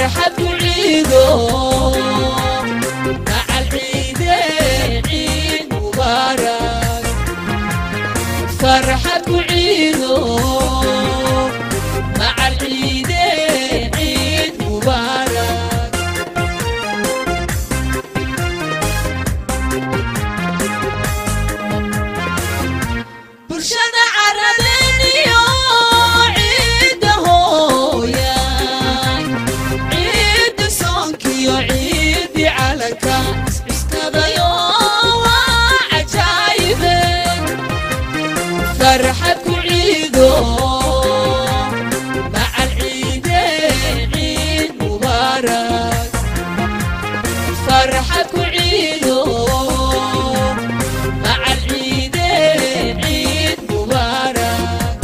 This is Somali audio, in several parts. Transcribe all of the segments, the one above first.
فرحة عيدو مع العيد عيد مبارك فرحة عيدو مع العيد عيد مبارك برشنا عربينيو عيد هويا عيد صونكيو عيد على كاس استبيو عجايب فرحة عيدو مع العيد عيد مبارك فرحة عيدو مع العيد عيد مبارك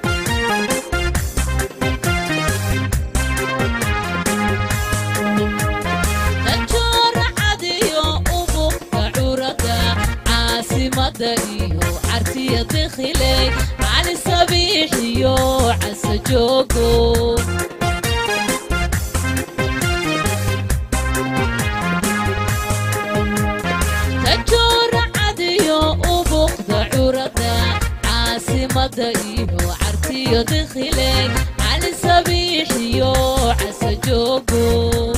نجور عديو أبوك عوردا عاصمة إيو عرتية دخلي على الصبيح يو عسى جوجو نجور عديو أبوك عوردا عاصمة إيو عرتية دخلي على الصبيح يو عسى جوجو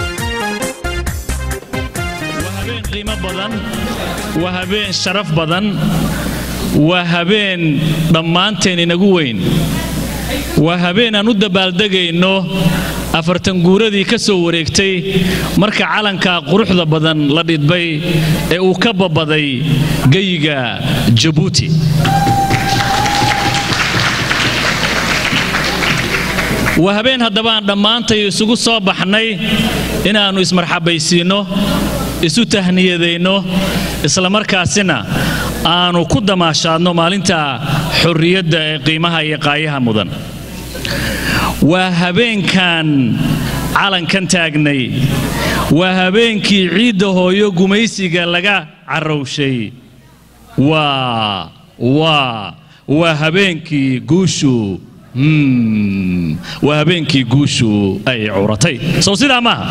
waa habeen qiimo badan waa habeen sharaf badan waa habeen dhammaanteen inagu weyn waa habeen aan u dabaaldegayno afartan guuradii ka soo wareegtay marka calanka quruxda badan la dhidbay ee uu ka babaday geyiga jabuuti waa habeen haddaba aan dhammaantay isugu soo baxnay inaannu ismarxabaysiinno isu tahniyadayno islamarkaasina aanu ku damaashaadno maalinta xorriyadda ee qiimaha iyo qaayaha mudan waa habeenkan calankan taagnay waa habeenkii ciidda hooyo gumaysiga laga carrowshay waa waa waa habeenkii guushu Hmm, waa habeenkii guushu ay curatay sow sidaa maaha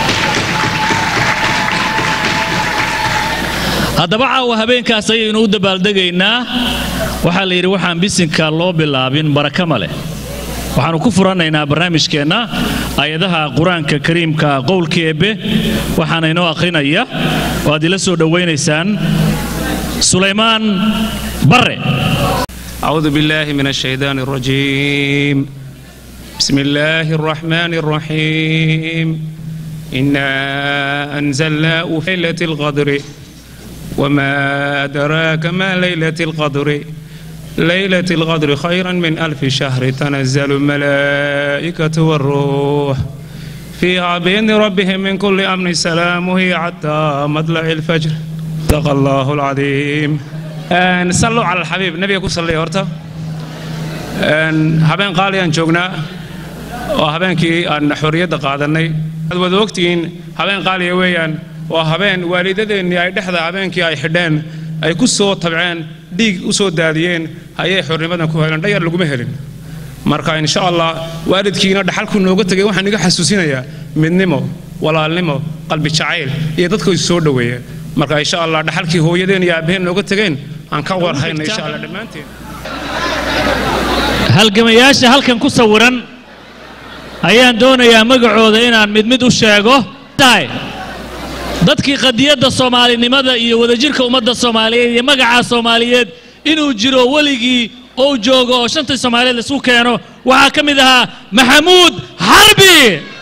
haddaba caawa habeenkaas ayaynu u dabaaldegaynaa waxaa la yidhi waxaan bisinka loo bilaabin baraka ma leh waxaannu ku furanaynaa barnaamijkeenna ayadaha qur-aanka kariimka qowlka eebbe waxaana inoo akhrinaya oo aad ila soo dhowaynaysaan sulaymaan barre أعوذ بالله من الشيطان الرجيم بسم الله الرحمن الرحيم إنا أنزلناه في ليلة القدر وما أدراك ما ليلة القدر ليلة القدر خيرا من ألف شهر تنزل الملائكة والروح فيها بإذن ربهم من كل أمر سلام هي حتى مطلع الفجر صدق الله العظيم Een, sallu cala alxabiib nebiga ku salliya horta Een, habeen qaali aan joognaa oo habeenkii aan xorriyadda qaadannay waad wada ogtihiin habeen qaaliya weeyaan waa habeen waalidadeennii ay dhexda habeenkii ay xidheen ay ku soo tabceen dhiig u soo daadiyeen ayay xornimadan ku heleen dhayar laguma helin marka insha allah waalidkiina dhaxalku nooga tegay waxaan iga xasuusinayaa midnimo walaalnimo qalbi jacayl iyo dadku is soo dhoweeya marka insha allah dhaxalkii hooyadeen iyo aabbaheen nooga tegeen aan ka warhayna insha allah dhammaanteen halgamayaasha halkan ku sawiran ayaan doonayaa magacooda inaan mid mid u sheego tahay dadkii qadiyadda soomaalinimada iyo wadajirka ummadda soomaaliyeed iyo magacaa soomaaliyeed inuu jiro weligii ou joogo oo shantii soomaaliyeed laisku keeno waxaa ka mid ahaa maxamuud xarbi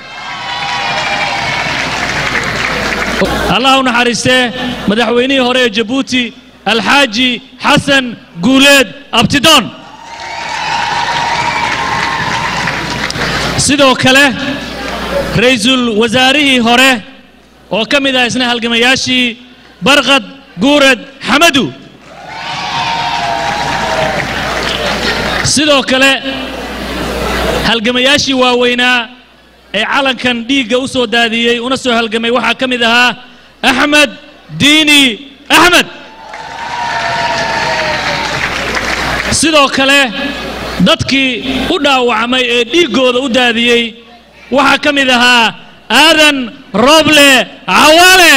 allah u naxariistee madaxweynihii hore ee jabuuti alxaaji xasan guuleed abtidoon sidoo kale ra'iisul wasaarihii hore oo ka mid ah isna halgamayaashii barqad guurad xamadu sidoo kale halgamayaashii waaweynaa ee calankan dhiigga u soo daadiyey una soo halgamay waxaa ka mid ahaa axmed diini axmed sidoo kale dadkii u dhaawacmay ee dhiiggooda u daadiyey waxaa ka mid ahaa aadan roble cawaale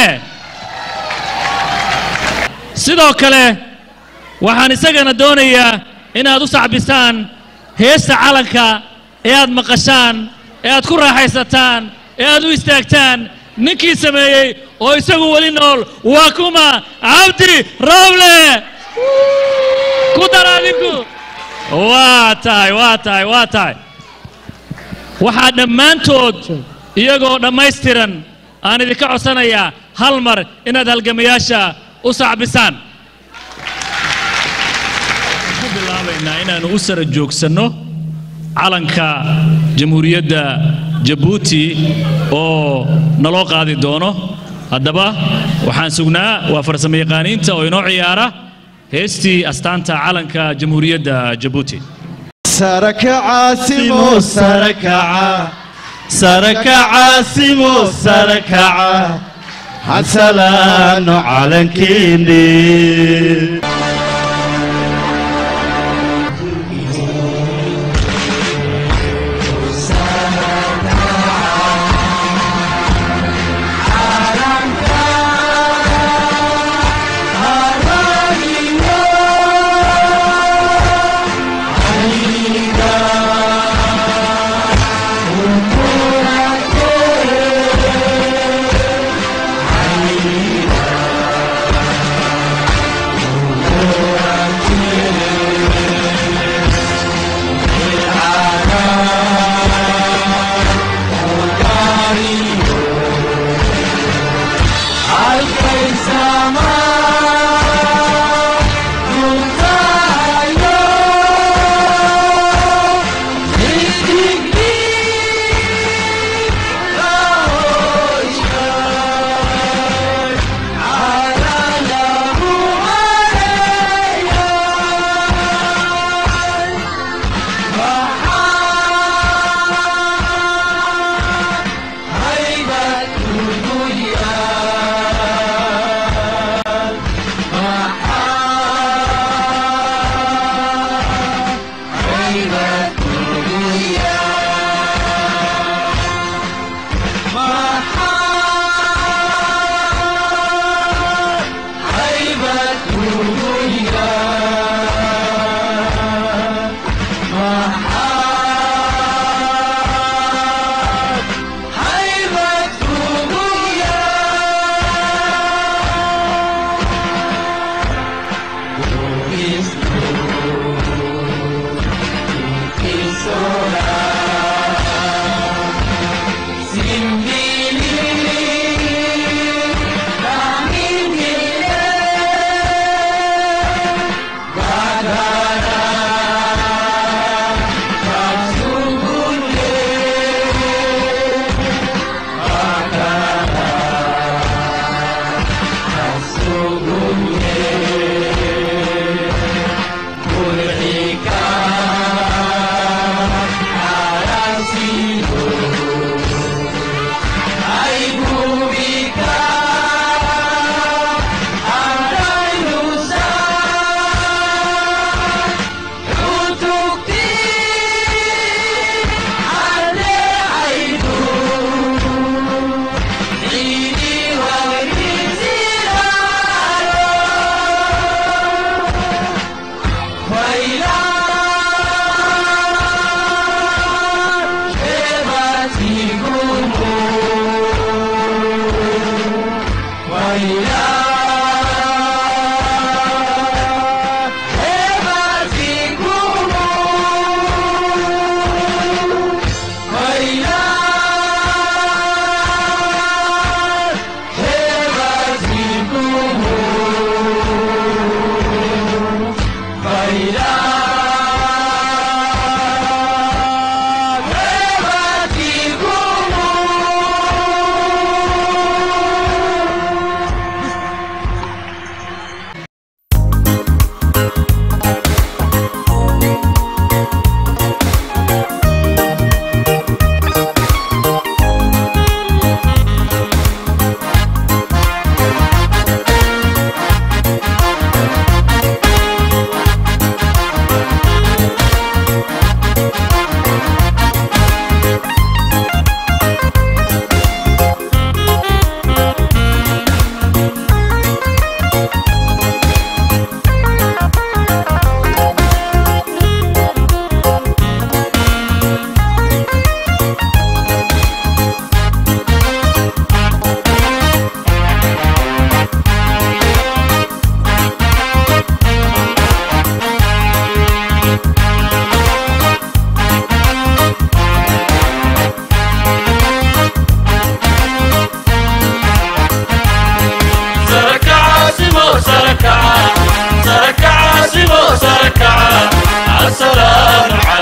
sidoo kale waxaan isagana doonayaa inaad u sacbisaan heesta calanka ee aad maqashaan ee aad ku raaxaysataan ee aad u istaagtaan ninkii sameeyey oo isagu weli nool waa kuma cabdi roble ku dar adinku waa tahay waa tahay waa tahay waxaa dhammaantood iyagoo dhammaystiran aan idinka codsanayaa hal mar inaad halgamayaasha u sacbisaan ku bilaabaynaa inaannu u sara joogsanno calanka jamhuuriyadda jabuuti oo naloo qaadi doono haddaba waxaan sugnaa waa farsamo yaqaaniinta oo inoo ciyaara heestii astaanta calanka jamhuuriyadda jabuuti سركع سمو سركع سركع سمو سركع حسلان على كيندي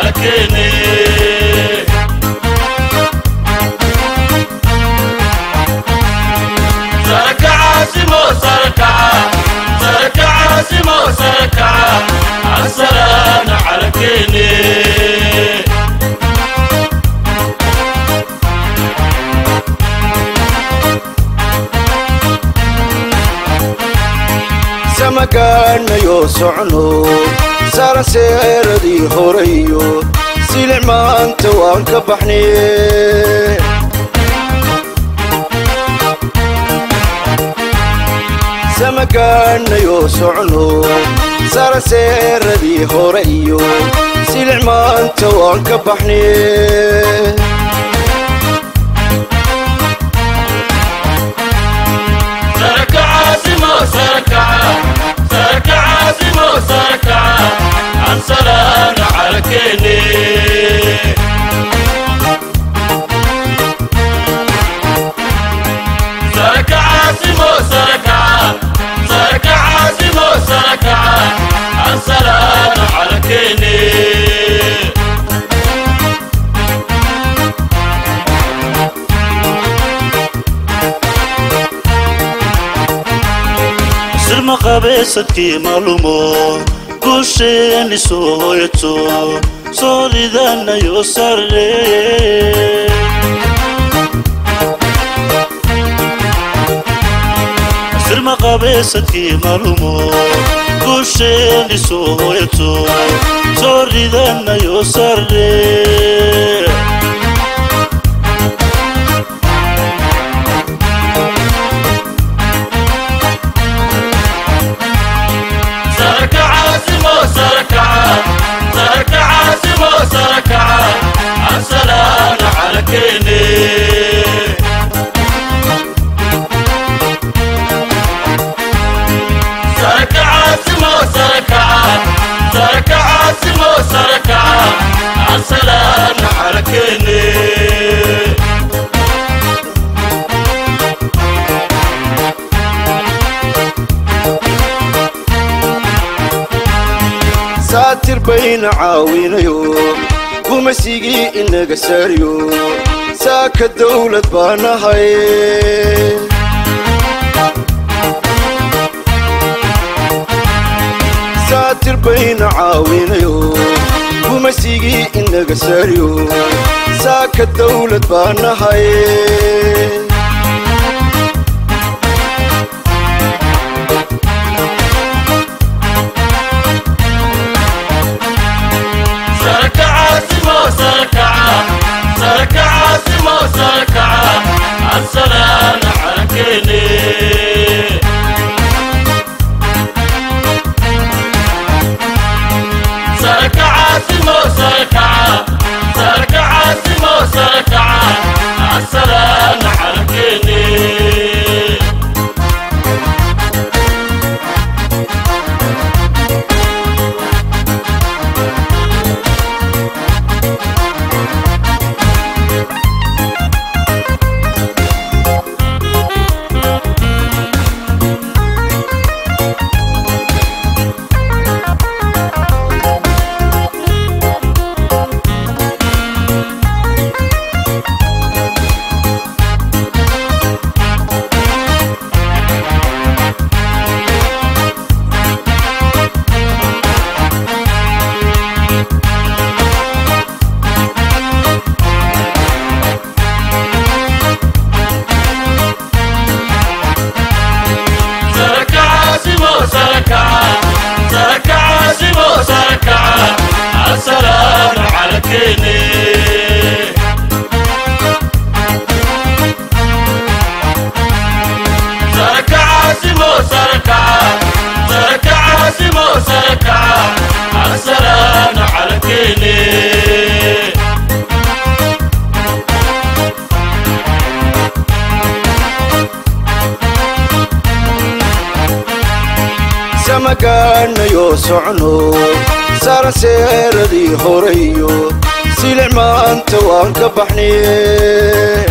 calankeeni saraka caasimo sarakaca saraka caasimo sarakaca casalaana calankeeni samagaanayo socno saaran seeradii horeyo silic maanta waan ka baxnay samagaanayo socno saaran seeradii hore iyo silic maanta waan ka baxnay saraka caasimo sarakaca saraka caasimo sarakaca cansalaana calankeeni saraka caasimo sarakaca saraka caasimo sarakaca cansalaana calankeeni sirma qabeesadkii maalumo guusheeni soo hoyato soo ridanayo sarre sirma qabeesadkii maalumo guusheeni soo hoyato soo ridanayo sarre saraka caasimo sarakaca saraka caasimo sarakaca cansalaana calankeeni saraka caasimo sarakaca saraka caasimo sarakaca cansalaana calankeeni saatir bayna caawinayo gumasigii inaga saariyo saaka dawlad baa nahay saatir bayna caawinayo gumasigii inaga saariyo saaka dawlad baa nahay saraka caasimo sarakaca saraka caasimo sarakaca cansalaana calankeeni saraka caasimo sarakaca saraka caasimo sarakaca cansalaana calankeeni saraka caasimo sarakaca saraka caasimo sarakaca cansalaana calankeeni saraka caasimo sarakaca saraka caasimo sarakaca cansalaana calankeeni samagaanayo socno saaran seeradii horeyo silic maanta waan ka baxnay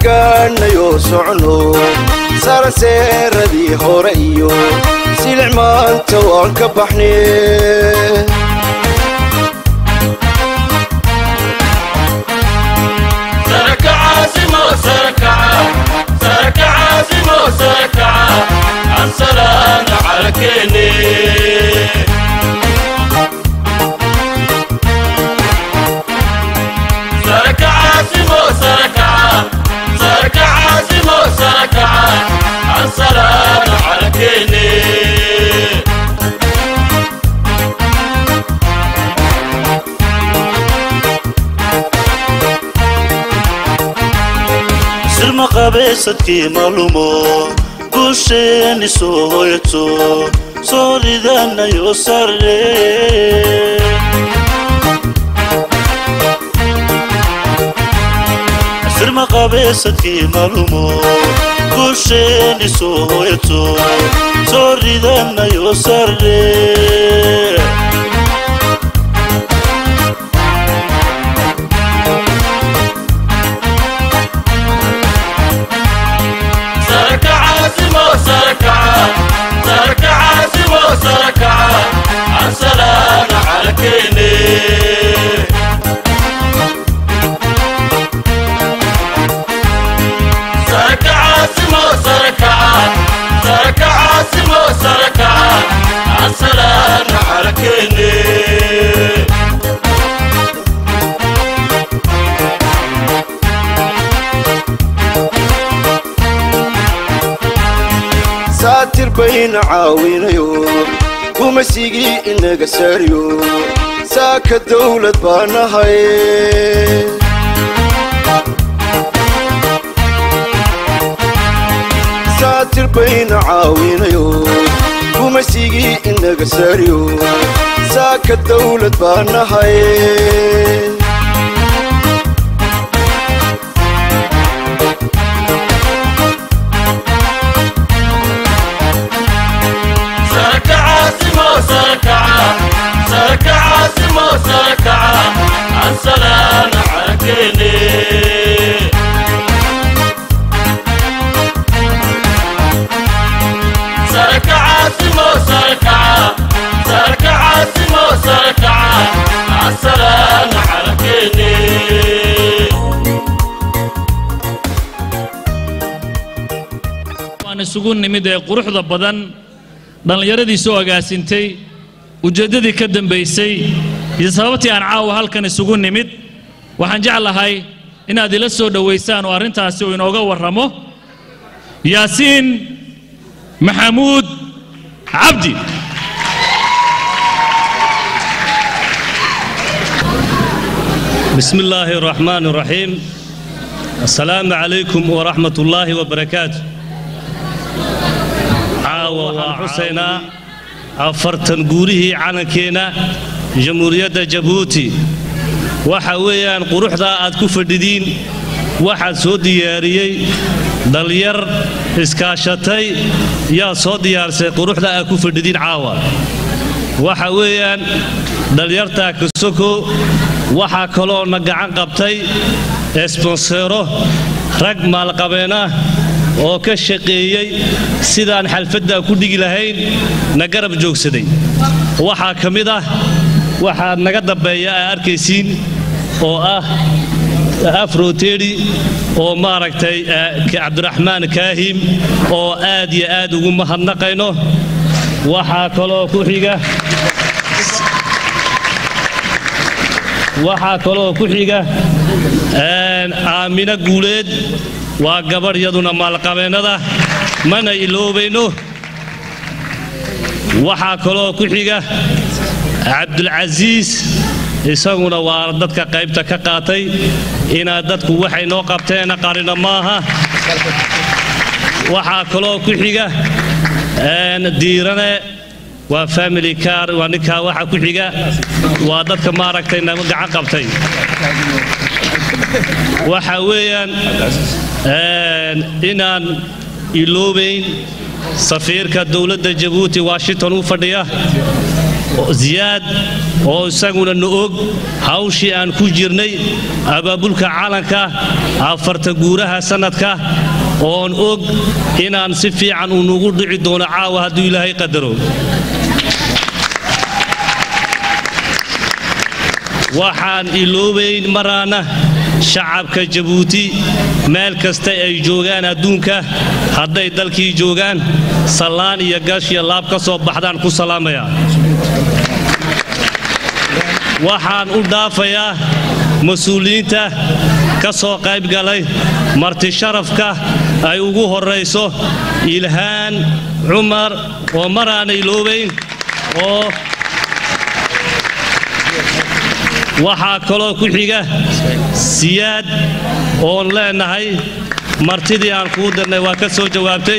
samagaanayo socno saaran seeradii hore iyo silic maanta maanta waan ka baxnay سرك عاصمة سركعة سرك عاصمة سركعة عن سلام على كيني سرك عاصمة سركعة سرك عاصمة سركعة عن سلام على كيني sirma qabaysadkii malumo guusheeni soo hoyato soo ridanayo sarre sirma qabaysadkii malumo guusheeni soo hoyato soo ridanayo sarre سرك عاصمة سركعة سرك عاصمة سركعة عن سلام على كيني سرك عاصمة سركعة سرك عاصمة سركعة عن سلام على كيني saatir bayna caawinayo gumaysigii inaga saariyo saaka dawlad baa nahay saatir bayna caawinayo gumaysigii inaga saariyo saaka dawlad baa nahay سرك عاصمة سركعة سرك عاصمة سركعة عن سلام على كيني سرك عاصمة سركعة سرك عاصمة سركعة عن سلام على كيني waan isugu nimid ee quruxda badan dhallinyaradii soo agaasintay ujeeddadii ka dambaysay iyo sababtii aan caawa halkan isugu nimid waxaan jeclahay inaad ila soo dhowaysaan oo arrintaasi uu inooga warramo yaasiin maxamuud cabdi بسم الله الرحمن الرحيم السلام عليكم ورحمة الله وبركاته عاوة وحسينا أفرتن قوله عنكينا جمهورية جبوتي وحويان قروح ذا أدكو فرددين واحد سو دياريي دلير إسكاشتي يا سو ديارسي قروح ذا أدكو فرددين عاوة وحويان دليرتا كسوكو waxaa kaloo na gacan qabtay esbonsero rag maalqabeen ah oo ka shaqeeyey sidaan xalfadda ku dhigi lahayn na garab joogsaday waxaa ka mid ah waxaad naga dambeeya aa arkaysiin oo ah afroteri oo maaragtay cabdiraxmaan kaahim oo aad iyo aad ugu mahadnaqayno waxaa kaloo ku xiga waxaa kaloo ku xiga aamino guuleed waa gabadh yaduna maalqabeennada mana iloobayno waxaa kaloo ku xiga cabdulcasiis isaguna waa dadka qaybta ka qaatay inaad dadku waxay noo qabteena qarina maaha waxaa kaloo ku xiga diirane waa family car waa ninkaa waxa ku xiga waa dadka maaragtay nagu gacan qabtay waxa weeyaan inaan iloobayn safiirka dowladda jabuuti washington u fadhiya ziyaad oo isaguna na og hawshii aan ku jirnay abaabulka calanka afarta guuraha sannadka oon og inaan si fiican uu nugu dhici doono caawa hadduu ilaahay qadaro waxaan iloobayn maraana shacabka jabuuti meel kasta ay joogaan adduunka hadday dalkii joogaan sallaan iyo gash iyo laab ka soo baxdaan ku salaamayaa waxaan u dhaafayaa mas-uuliyiinta ka soo qayb galay marti sharafka ay ugu horrayso ilhaan cumar oo maraana iloobayn oo waxaa kaloo ku xiga siyaad oon leenahay martidii aan kuu dirnay waa ka soo jawaabtay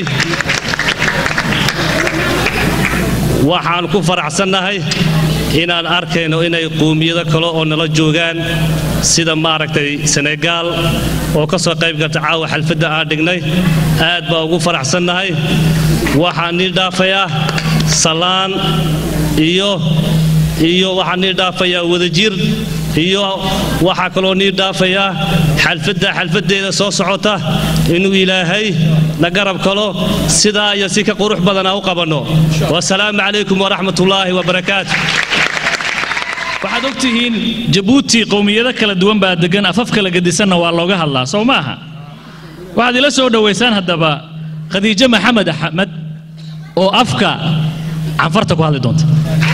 waxaan ku faraxsannahay inaan arkayno inay qowmiyado kale oo nala joogaan sida maaragtay senegaal oo ka soo qayb galta caawa xalfadda aan dhignay aad baa ugu faraxsannahay waxaan nii dhaafayaa salaan iyo iyo waxaan nii dhaafayaa wadajir iyo waxaa kaloo nii dhaafayaa xalfadda xalfaddeeda soo socota inuu ilaahay na garab kalo sidaa iyo si ka qurux badan aan u qabanno wasalaamu calaykum waraxmatullaahi wabarakaatu waxaad og tihiin jabuuti qowmiyado kala duwan baa degan afaf kala gedisanna waa looga hadlaa sow maaha waxaad ila soo dhowaysaan haddaba khadiijo maxamed axmed oo afka canfarta ku hadli doonta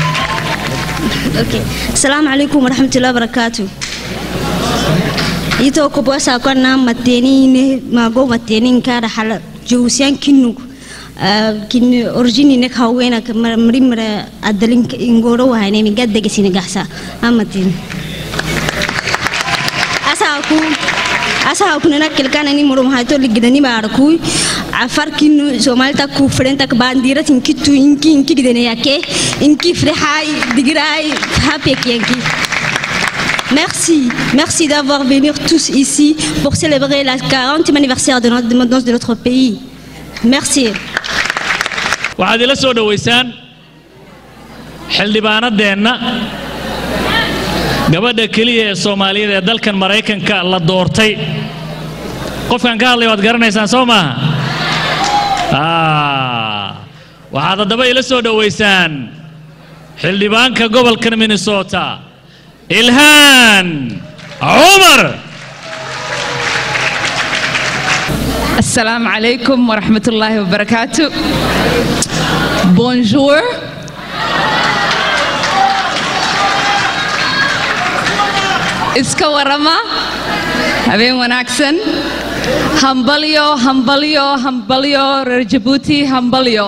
Assalamu alaikum warahmatullahi wabarakatuh. Ito ko bosa ko na mateni ne mago mateni kara hala jusian kinu kin origini ne khawena mari mara adalin ingoro wa ne mi gadde ke sini gasa amatin asa aku asa aku na kilkana ni muro ha to ligidani bar ku afar kinu somal ta ku frenta ka bandira tin kitu inki inki gidene yake inki frehai digrai happy yanki Merci, merci d'avoir venu tous ici pour célébrer la 40e anniversaire de l'indépendance de notre pays. Merci. waxaad ila soo dhowaysaan xildhibaanadeenna gabadha keliya ee soomaaliyeed ee dalkan maraykanka la doortay qofkan ka hadlay waad garanaysaan soo maaha Ah, waxaad haddaba ila soo dhowaysaan xildhibaanka gobolkan minnesota ilhaan cumar Assalamu alaikum wa rahmatullahi wa barakatuh. Bonjour. Iska warama. Habeen wanaagsan. Hambalyo, hambalyo, hambalyo, reer Djibouti, hambalyo.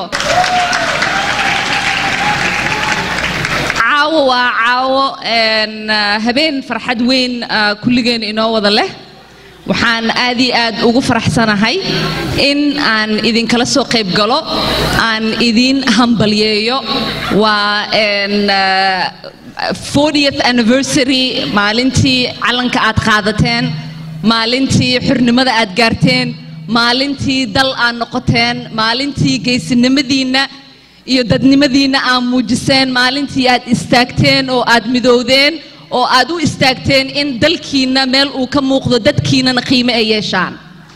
Caawo waa caawo een, ah, habeen farxad weyn ah, kulligeen inoo wada leh. waxaan aad iyo aad ugu faraxsanahay in aan idinkala soo qayb galo aan idin hambalyeeyo waa een, ah, 40th anniversary maalintii calanka aad qaadateen maalintii xurnimada aad gaarteen maalintii dal aad noqoteen maalintii geysinimadiinna iyo dadnimadiinna aad muujiseen maalintii aad istaagteen oo aad midowdeen oo aad u istaagteen in dalkiinna meel uu ka muuqdo dadkiinnana qiime ay yeeshaan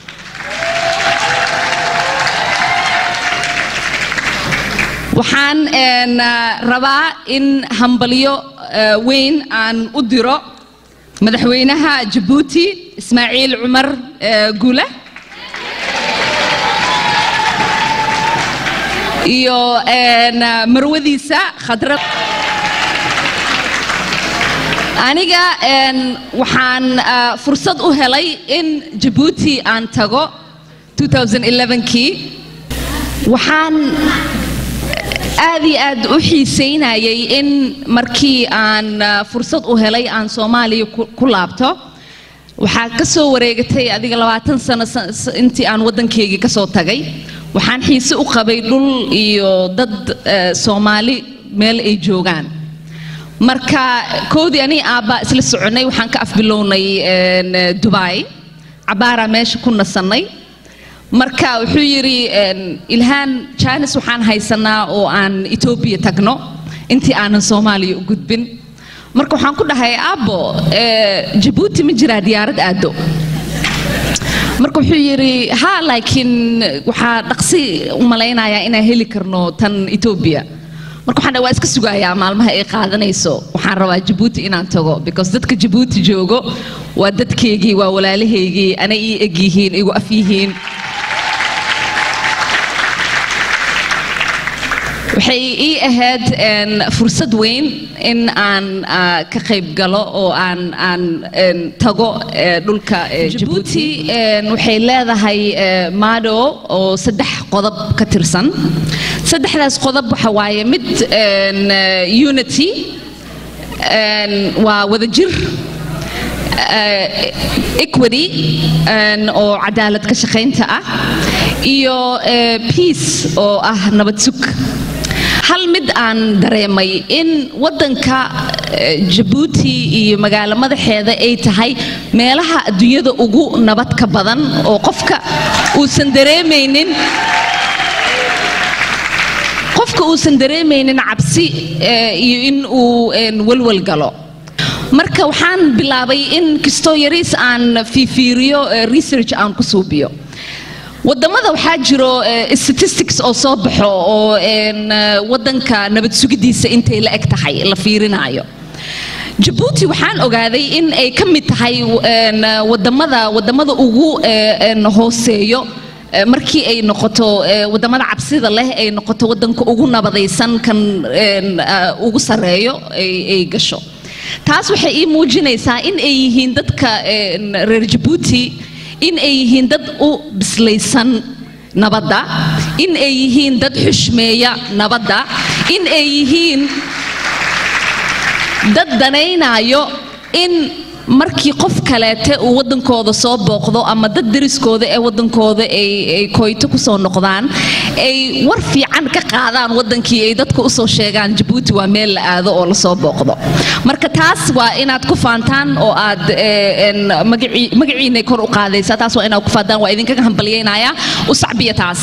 waxaan een, ah, rabaa in hambalyo ah, weyn aan u diro madaxweynaha jabuuti ismaaciil cumar ah, gule iyo een, ah, marwadiisa khadra aniga een, waxaan ah, fursad u helay in jabuuti aan tago 2011kii waxaan aad iyo aad u xiiseynayay in markii aan ah, fursad u helay aan soomaaliya ku ku laabto waxaa ka soo wareegatay adiga labaatan sano sa- sa- intii aan waddankeygii ka soo tagay waxaan xiise u qabay dhul iyo dad eh, soomaali meel ay joogaan marka koodii anii aabbaa isla soconnay waxaan ka afbilownay een, eh, dubai cabaaraa meesha ku nasannay marka wuxuu yidhi een, ilhaan jaanis waxaan haysanaa oo aan etoobiya tagno intii aanan soomaaliya u gudbin marka waxaan ku dhahay aabbo eh, jabuuti ma jiraa diyaarad aado marka wuxuu yidhi ha laakiin waxaa dhaqsi u malaynayaa inaan heli karno tan etoobiya marka waxaan dhahay waa iska sugayaa maalmaha ay qaadanayso waxaan rabaa jabuuti inaan tago because dadka jabuuti joogo waa dadkeygii waa walaalahaygii anay ii eg yihiin igu af yihiin waxay ii ahayd een, fursad weyn in aan ah, ka qayb galo oo aan aan een, tago eh, dhulka eh, jabuuti een, waxay leedahay eh, mado oo saddex qodob ka tirsan saddexdaas qodob waxa waaye mid een, eh, unity een, waa wadajir eh, equity een, oo cadaalad ka shaqaynta ah iyo eh, peace oo ah nabad sug hal mid aan dareemay in waddanka eh, jabuuti iyo magaalo madaxeeda ay tahay meelaha adduunyada ugu nabad ka badan oo qofka uusan dareemaynin qofka uusan dareemaynin cabsi eh, iyo in uu een, walwal galo marka waxaan bilaabay in kastoo yariis aan fiifiiriyo eh, research aan ku suubiyo wadamada waxaa jiro eh, statistics oo soo baxo oo een, eh, wadanka nabad sugidiisa intay la eg tahay la fiirinaayo jabuuti waxaan ogaaday in ay ka mid tahay een, eh, wadamada wadamada ugu eh, een, hooseeyo eh, markii ay noqoto eh, wadamada cabsida leh ay noqoto wadanka ugu nabadaysan kan een, ah, ugu sareeyo ay ay gasho taas waxay ii muujinaysaa in ay yihiin dadka een, reer jabuuti in ay yihiin dad u bislaysan nabadda in ay yihiin dad xushmeeya nabadda in ay yihiin dad danaynayo in markii qof kaleete uu waddankooda soo booqdo ama dad deriskooda ee waddankooda ay ay koyto kusoo noqdaan ay war fiican ka qaadaan waddankii ay dadka usoo sheegaan jabuuti waa meel la aado oo lasoo booqdo marka taas waa inaad ku faantaan oo aad eh, een, magacii- magaciinay kor u qaadaysaa taas waa inaad ku faantaan waa idinkaga hambalyaynayaa u sacbiya taas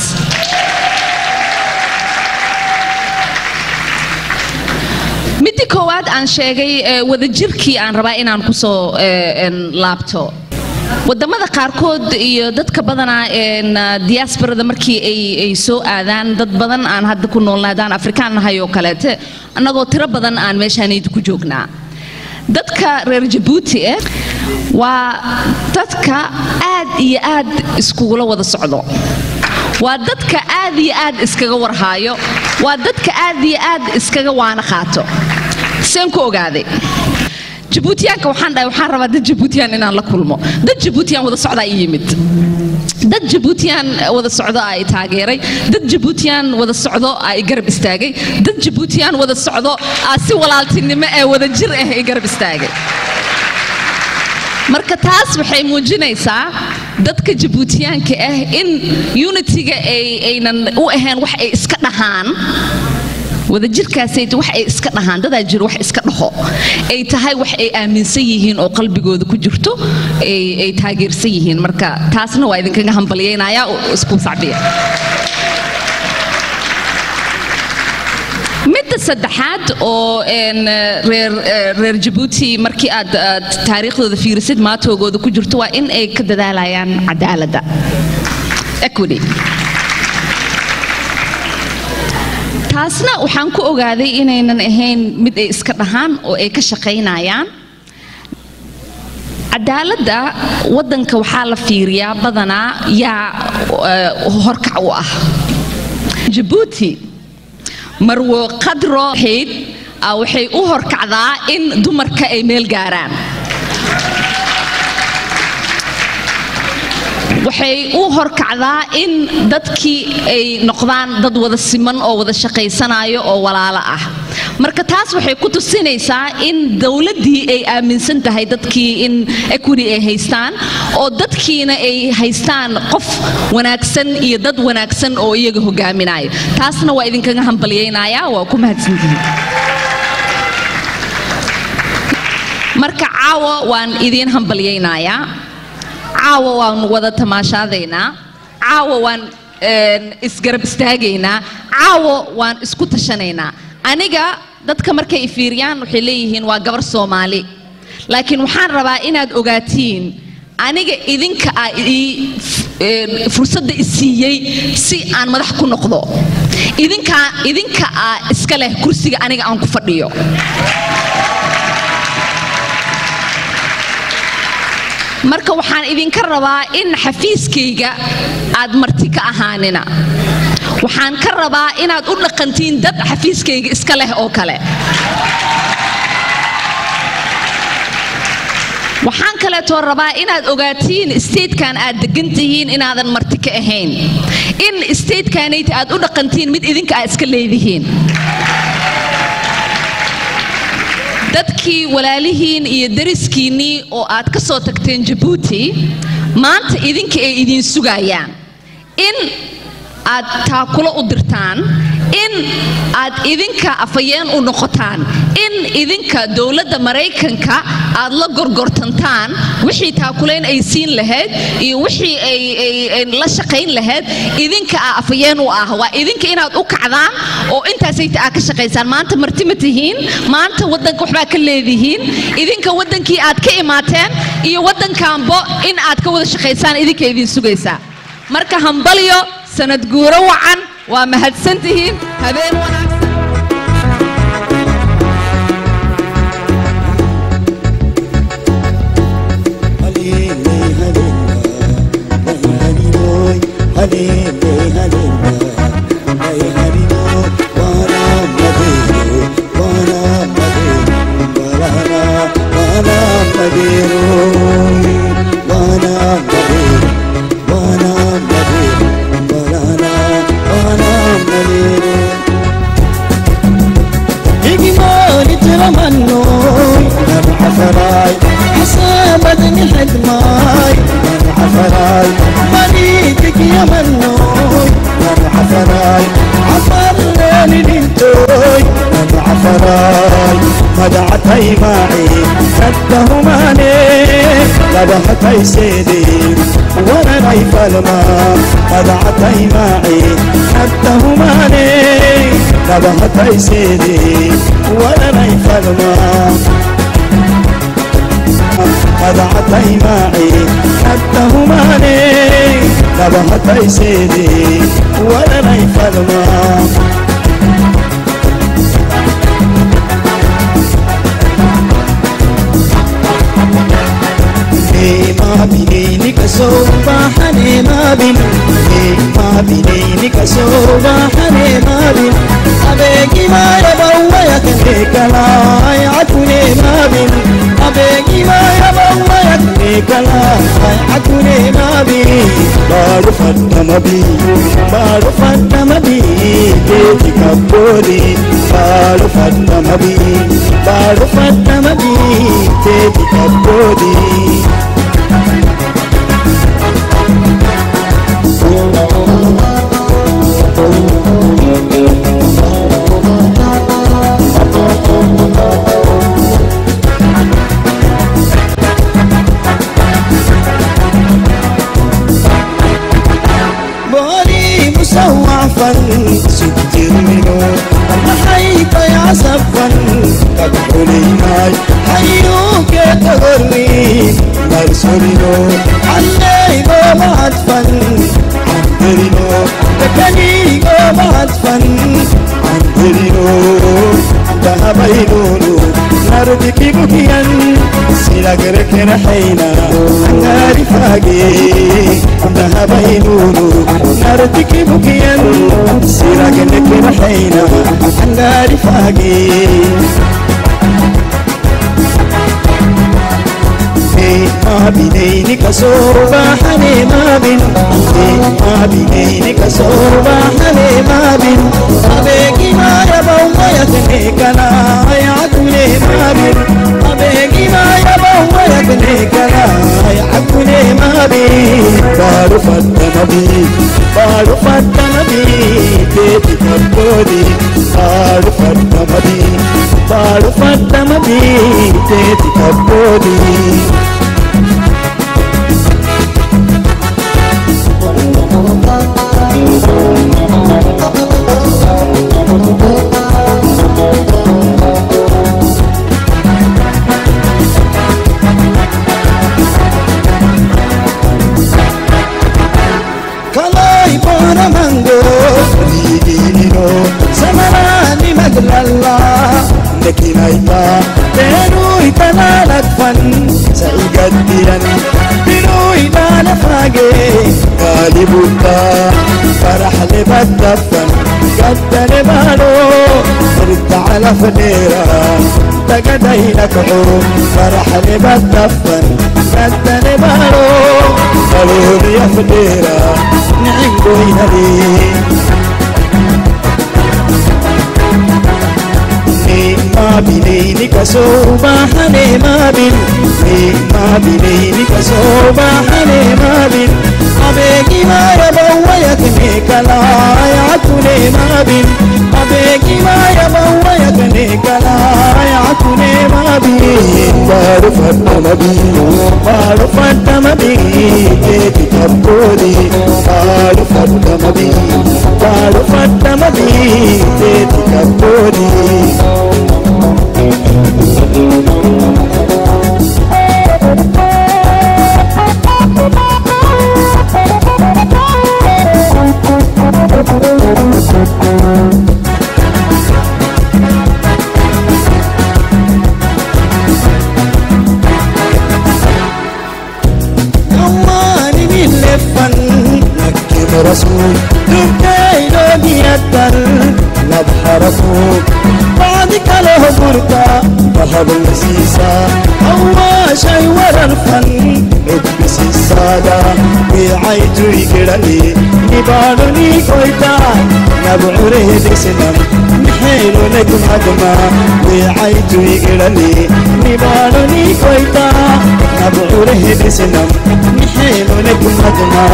midii koowaad aan sheegay eh, wadajirkii aan rabaa inaan kusoo eh, een, laabto wadamada qaarkood iyo dadka badanaa een, ah, diasporada markii ay ay soo aadaan dad badan aan hadda ku noolnaadaan afrikaan nahay oo kaleete annagoo tiro badan aan meeshaanaydi ku joognaa dadka reer jabuuti eh waa dadka aad iyo aad iskugula wada socdo waa dadka aad iyo aad iskaga warhaayo waa dadka aad iyo aad iskaga waana qaato seen ku ogaaday jabuutiyaanka waxaan dhahay waxaan rabaa dad jabuutiyaan inaan la kulmo dad jabuutiyaan wada socdaa ii yimid dad jabuutiyaan wada socdo aa i taageeray dad jabuutiyaan wada socdo aa i garab istaagay dad jabuutiyaan wada socdo aa si walaaltinimo ee wada jir ah i garab istaagay marka taas waxay muujinaysaa dadka jabuutiyaanka ah in unitiga ay aynan u ahayn wax ay iska dhahaan wadajirkaasay wax ay iska dhahaan dadaa jiro wax iska dhaho ay tahay wax ay aaminsan yihiin oo qalbigooda ku jirto ay ay taageersan yihiin marka taasna waa idinkaga hambalyaynaya isku sacbiya midda saddexaad oo een, eh, reer eh, reer jabuuti markii aad aad taariikhdooda fiirisid maatoogooda ku jirto waa in ay ka dadaalayaan cadaaladda equity taasna waxaan ku ogaaday inaynan ahayn mid ay iska dhahaan oo ay ka shaqaynayaan cadaaladda waddanka waxaa la fiiriyaa badanaa yaa eh, horkac u ah jabuuti marwo qadro xayd ah, waxay u horkacdaa in dumarka ay meel gaaraan waxay u horkacdaa in dadkii ay noqdaan dad wada siman oo wada shaqaysanayo oo walaalo ah marka taas waxay ku tusinaysaa in dowladdii ay aaminsan tahay dadkii in equity ay haystaan oo dadkiina ay haystaan qof wanaagsan iyo dad wanaagsan oo iyaga hogaaminayo taasna waa idinkaga hambalyaynaya waa ku mahadsantihiin marka caawa waan idiin hambalyaynayaa caawa waan wada tamaashaadaynaa caawa waan een, isgarab istaagaynaa caawa waan isku tashanaynaa aniga dadka markay i fiiriyaan waxay leeyihiin waa gabar soomaali laakiin waxaan rabaa inaad ogaatiin aniga idinka ah ii een, fursadda i siiyey si aan madax ku noqdo idinka idinka aa iska leh kursiga aniga aan ku fadhiyo marka waxaan idinka rabaa in xafiiskayga aad marti ka ahaanina waxaan ka rabaa inaad u dhaqantiin dad xafiiskayga iska leh oo kale waxaan kaleetoo rabaa inaad ogaatiin statekan aad degan tihiin inaadan marti ka ahayn in statekanayt aad u dhaqantiin mid idinka aad iska leedihiin dadkii walaalihiin iyo dariskiinnii oo aad ka soo tagteen jabuuti maanta idinka ay idiin sugayaan in aad taakulo u dirtaan in aad idinka afayeen u noqotaan in idinka dowladda maraykanka aad la gorgortantaan wixii taakulayn ay siin lahayd iyo wixii ay ay- ay la shaqayn lahayd idinka aa afayeen u ah waa idinka inaad u kacdaan oo intaasayta aad ka shaqaysaan maanta marti ma tihiin maanta waddanka waxbaa ka leedihiin idinka waddankii aad ka imaateen iyo waddankaanbo in aad ka wada shaqaysaan idinka idin sugaysaa marka hambalyo sanad guuro wacan waa mahadsan tihiin habeen wanaagsan حسابتني حدماي من عفراي مريتك يا منوي من عفراي عفرني بنتوي من عفراي مدعتي معي كده ماني ذبحتي سيدي وانا نايف الماء مدعتي معي كده ماني ذبحتي سيدي وانا نايف الماء مدعتي معي حتى هماني ذبحتي سيدي ولا نيف الماء ما بيني كسوبا حني ما بين ما بيني كسوبا حني ما بين أبيكي ما يبوا يكنيكلا يعتني ما بين أبيكي ما يبوا يكنيكلا يعتني ما بين بعرف ما بي بعرف ما بي بيتي كبوري بعرف ما بي بعرف ما بي بيتي كبوري بوري مسوع فن ستر منه حيث يا سفن تدخلي ماي حيوك تغري مرسلينو علي بعد فن عندرينو تكني بعد فن عندرينو ذهبينونو نردك بكيان سيلك رحينا نار فاقي ذهبينونو نردك بكيان سيلك رحينا نار فاقي ما بيني كسوربا حني ما بين ما بيني كسوربا حني ما بين أبيكي ما يبوا ما يتنيكنا يعقلي ما بين أبيكي ما يبوا ما يتنيكنا يعقلي ما بين بارو فتنا بي بارو فتنا بي تيتي كبودي بارو فتنا بي بارو فتنا بي تيتي كبودي Kalai para mango, ligini لكنايتا بينوي تنالك فن سيقدرا بنوي نال فاقي غالبوتا فرح لبدفن قد نبالو رد على فنيرة تقدينك عروب فرح لبدفن قد نبالو قالوا لي يا فنيرة نعم قوينا ليه ما بيني كسوبا حني ما بين ما بيني كسوبا حني ما بين أبيكي ما يبويتني كلا يعتني ما بين أبيكي ما يبويتني كلا يعتني ما بين بعرف ما بين بعرف ما بين تكبري بعرف ما بين بعرف ما بين تكبري أماني من لفن نكب رسول دبتي لوجية نبح رسول بعدك له بركة ذهب المسيسة أول شي ورا الفن ادبس السادة بعيد يقرأني نبالني كويتا نبعره بسنم نحيل لكم هدما بعيد يقرأني نبالني كويتا نبعره بسنم نحيل لكم هدما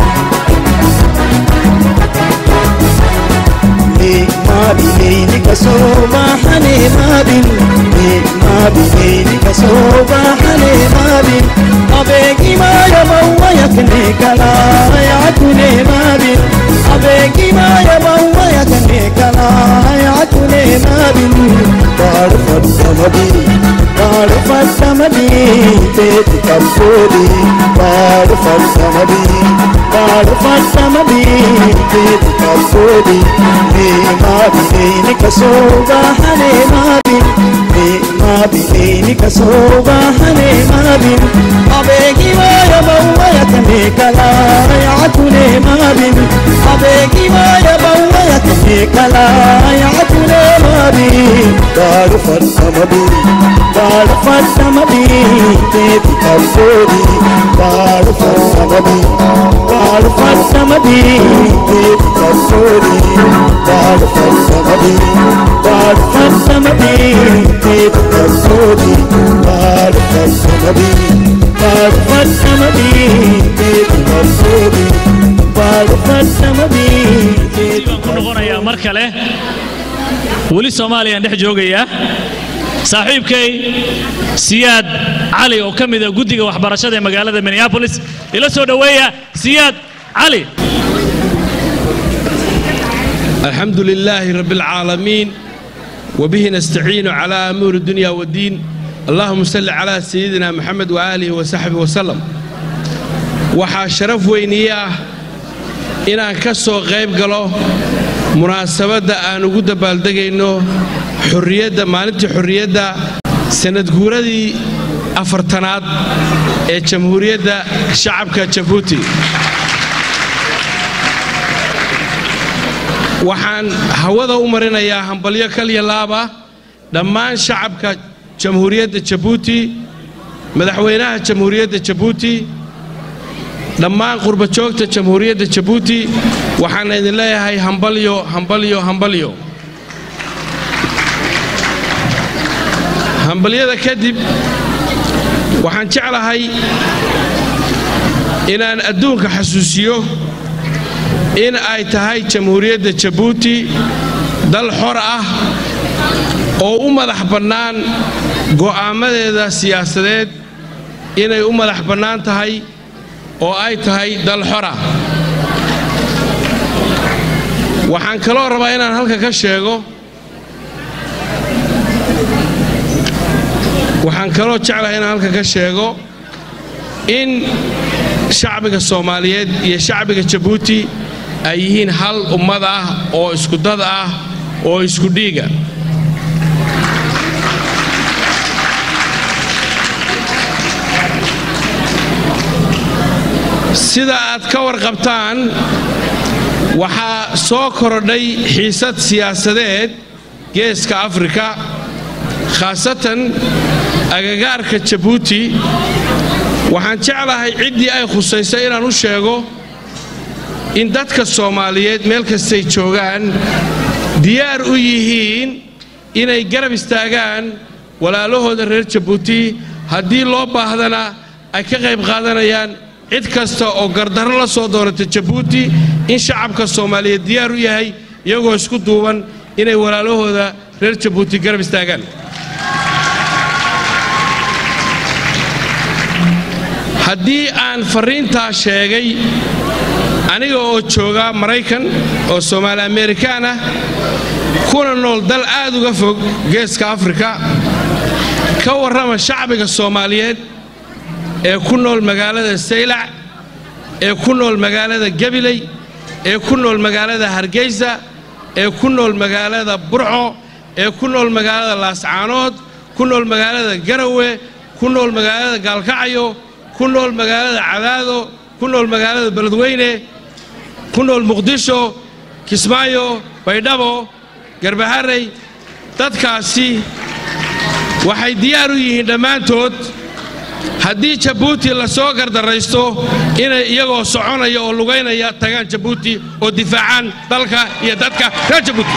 ما بيني كسوبا حني ما بين ما بيني كسوبا حني ما بين أبيكي ما يبوا يكني كلا يعتني ما بين أبيكي ما يبوا يكني كلا يعتني ما بين بعرف الدمدي بعرف الدمدي تتكبري بعرف الدمدي بعرف الدمدي تتكبري ما بيني كسوبا حني ما بين ما بيني كسوبا حني ما بين أبيكي ما يبوا يكني كلا يعتني ما بين أبيكي ما يبوا يكني كلا يعتني ما بين بعرف الدمدي بعرف الدمدي تتكبري بعرف الدمدي بعرف الدمدي تتكبري بعرف الدمدي بعرف الدمدي تتكبري بعرف الدمدي بعرف الدمدي تتكبري بعرف الدمدي baan ku noqonayaa mar kale weli soomaaliyaan dhex joogayaa saaxiibkay siyaad cali oo ka mid a guddiga waxbarashada ee magaalada minneapolis ila soo dhoweeya siyaad cali الحمد لله رب العالمين وبه نستعين على أمور الدنيا والدين اللهم صل على سيدنا محمد وآله وصحبه وسلم waxaa sharaf weyniye ah inaan ka soo qayb galo munaasabadda aan ugu dabaaldegayno xurriyadda maalintii xurriyadda sanadguuradii afartanaad ee jamhuuriyadda shacabka jabuuti waxaan hawada u marinayaa hambalyo kalya laaba dhammaan shacabka jamhuuriyadda jabuuti madaxweynaha jamhuuriyadda jabuuti dhammaan qurbajoogta jamhuuriyadda jabuuti waxaan idin leeyahay hambalyo hambalyo hambalyo hambalyada kadib waxaan jeclahay inaan adduunka xasuusiyo in ay tahay jamhuuriyadda jabuuti dal xor ah oo u madax bannaan go'aamadeeda siyaasadeed inay u madax bannaan tahay oo ay tahay dal xora waxaan kaloo rabaa inaan halka ka sheego waxaan kaloo jeclahay inaan halka ka sheego in shacbiga soomaaliyeed iyo shacbiga jabuuti ay yihiin hal ummad ah oo isku dad ah oo isku dhiiga sida aad ka warqabtaan waxaa soo korodhay xiisad siyaasadeed geeska afrika khaasatan agagaarka jabuuti waxaan jeclahay ciddii ay khusaysay inaan u sheego in dadka soomaaliyeed meel kastay joogaan diyaar u yihiin inay garab istaagaan walaalahooda reer jabuuti haddii loo baahdana ay ka qayb qaadanayaan cid kasta oo gardarro la soo doonata jabuuti in shacabka soomaaliyeed diyaar u yahay iyagoo isku duuban inay walaalahooda reer jabuuti garab istaagaan haddii aan farriintaa sheegay aniga oo jooga maraykan oo soomaali amerikaan ah kuna nool dal aad uga fog geeska afrika ka warrama shacbiga soomaaliyeed ee ku nool magaalada saylac ee ku nool magaalada gabiley ee ku nool magaalada hargeysa ee ku nool magaalada burco ee ku nool magaalada laascaanood ku nool magaalada garawe ku nool magaalada gaalkacyo ku nool magaalada cadaado ku nool magaalada beledweyne ku nool muqdisho kismaayo baydhabo garbaharey dadkaasi waxay diyaar u yihiin dhammaantood haddii jabuuti la soo gardarraysto inay iyagoo soconaya oo lugaynaya tagaan jabuuti oo difaacaan dalka iyo dadka reer jabuuti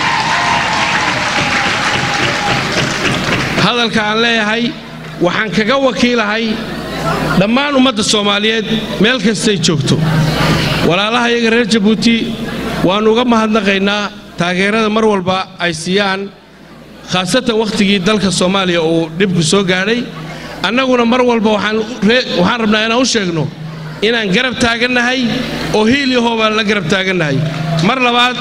hadalka aan leeyahay waxaan kaga wakiilahay dhammaan ummadda soomaaliyeed meel kastay joogto walaalaha iyaga reer jabuuti waannu uga mahadnaqaynaa taageerada mar walba ay siiyaan khaasatan wakhtigii dalka soomaaliya uu dhibku soo gaadhay annaguna mar walba waxaan rabnaa inaan u sheegno inaan garab taagannahay oo hiil iyo hoobaan la garab taagannahay mar labaad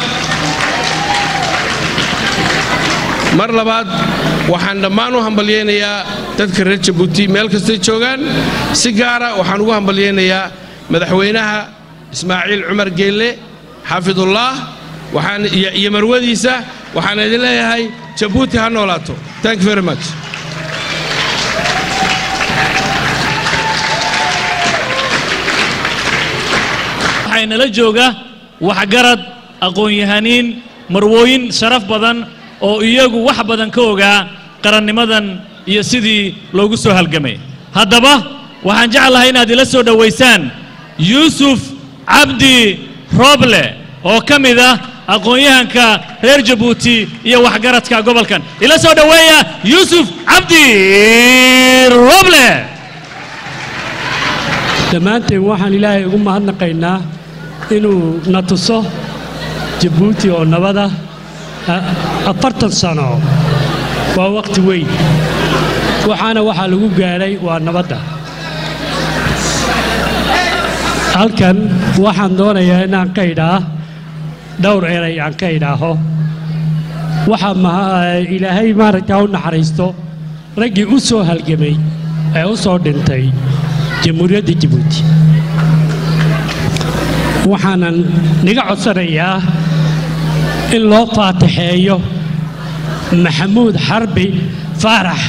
mar labaad waxaan dhammaan u hambalyaynayaa dadka reer jabuuti meel kastay joogaan si gaara waxaan ugu hambalyaynayaa madaxweynaha ismaaciil cumar geelle xaafidullah waxaan iyo marwadiisa waxaan idin leeyahay jabuuti ha noolaato thank you very much waxaynala jooga waxgarad aqoon-yahaniin marwooyin sharaf badan oo iyagu wax badan ka ogaa qarannimadan iyo sidii loogu soo halgamay haddaba waxaan jeclahay inaad ila soo dhowaysaan yuusuf cabdi rooble oo ka mid ah aqoon-yahanka reer jabuuti iyo waxgaradka gobolkan ila soo dhoweeya yuusuf cabdi rooble dhammaanteen waxaan ilaahay ugu mahadnaqaynaa inuu na tuso jabuuti oo nabada afartan sano waa wakhti weyn waxaana waxaa lagu gaadhay waa nabadda halkan waxaan doonayaa inaan ka idhaa dhowr eray aan ka idhaaho waxaa ilaahay maaragtaa u naxariisto raggii u soo halgamay ee u soo dhintay jamhuuriyadda jabuuti waxaanan niga codsanayaa in loo faatixeeyo maxamuud xarbi faarax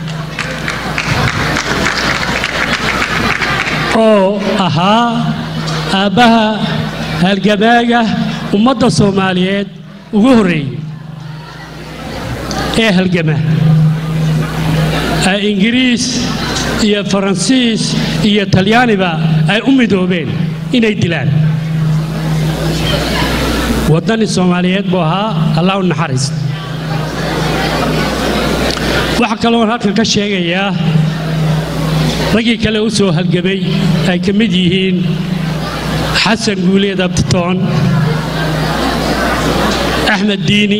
oo ahaa aabbaha halgamaaga ummadda soomaaliyeed ugu horreeyey ee halgama ingiriis iyo faransiis iyo talyaaniba ay u midoobeen inay dilaan waddani soomaaliyeed buu ahaa allah u naxariist waxaa kaloon halkan ka sheegayaa raggii kale u soo halgamay ay ka mid yihiin xasan guuleed abtitoon axmed diini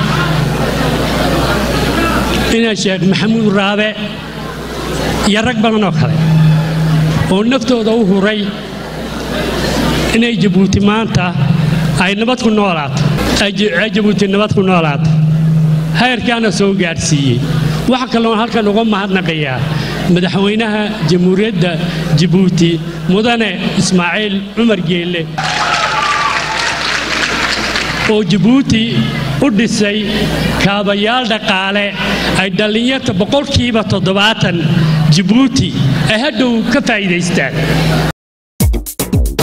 ina sheekh maxamuud raabe iyo rag badan oo kale oo naftooda u huray inay jabuuti maanta ay nabad ku noolaato ay jabuuti nabad ku noolaato heyrkaana soo gaadhsiiyey waxaa kaloon halkan uga mahadnaqayaa madaxweynaha jamhuuriyadda jabuuti mudane ismaaciil cumar geelle oo jabuuti u dhisay kaabayaal dhaqaale ay dhallinyarta boqolkiiba toddobaatan jabuuti ay hadhow ka faa'iidaystaan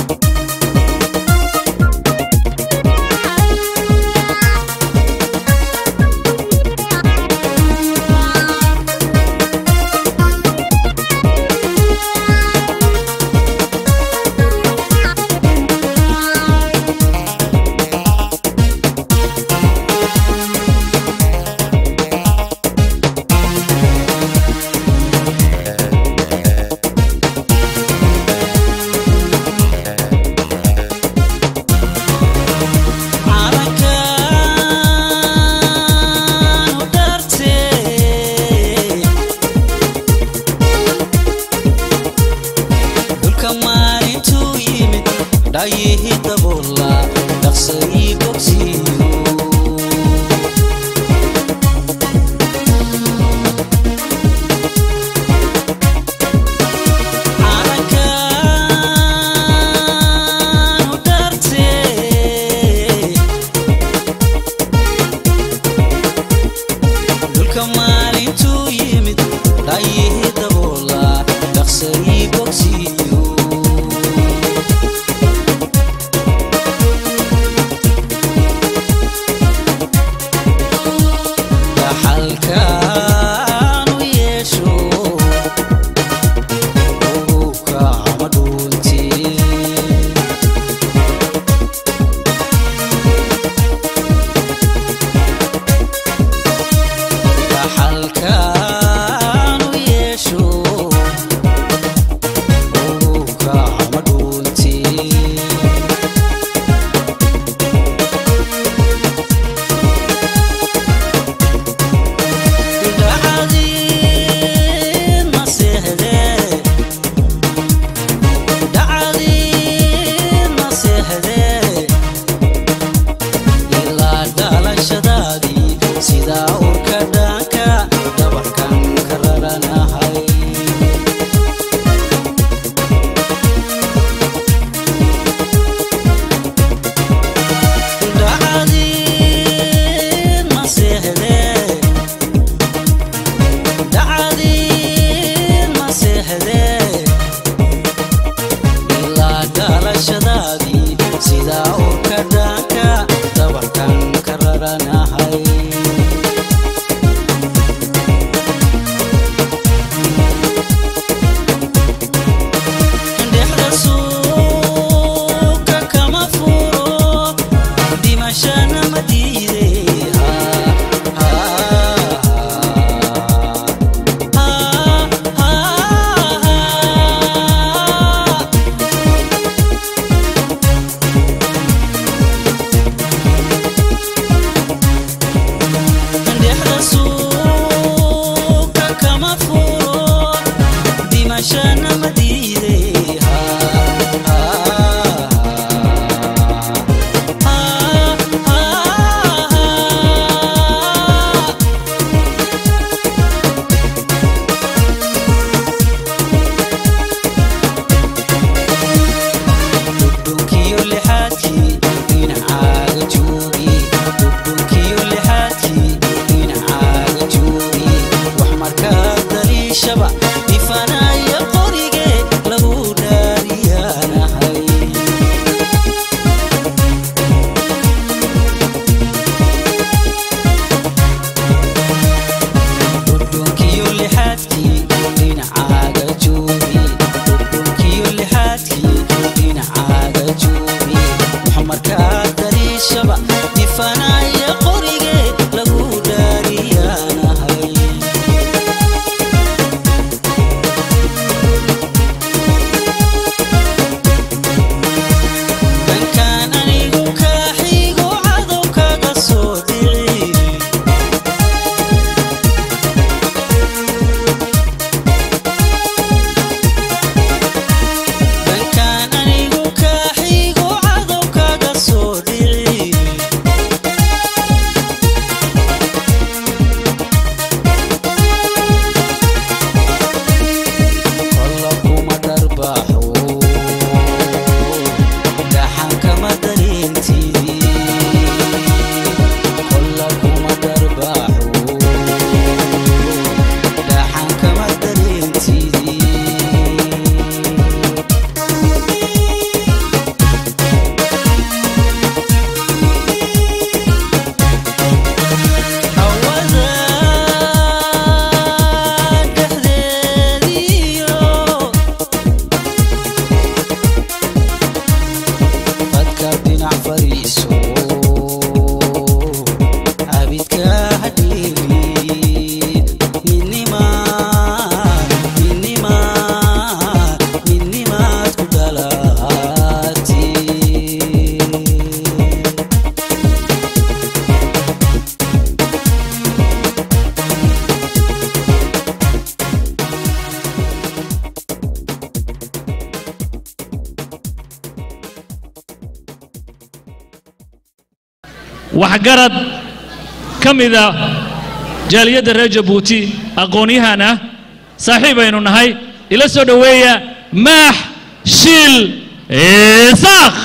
waxgarad ka mida jaaliyadda reer jabuuti aqoon-yahan ah saaxiib aynu nahay ila soo dhoweeya maax shiil isaaq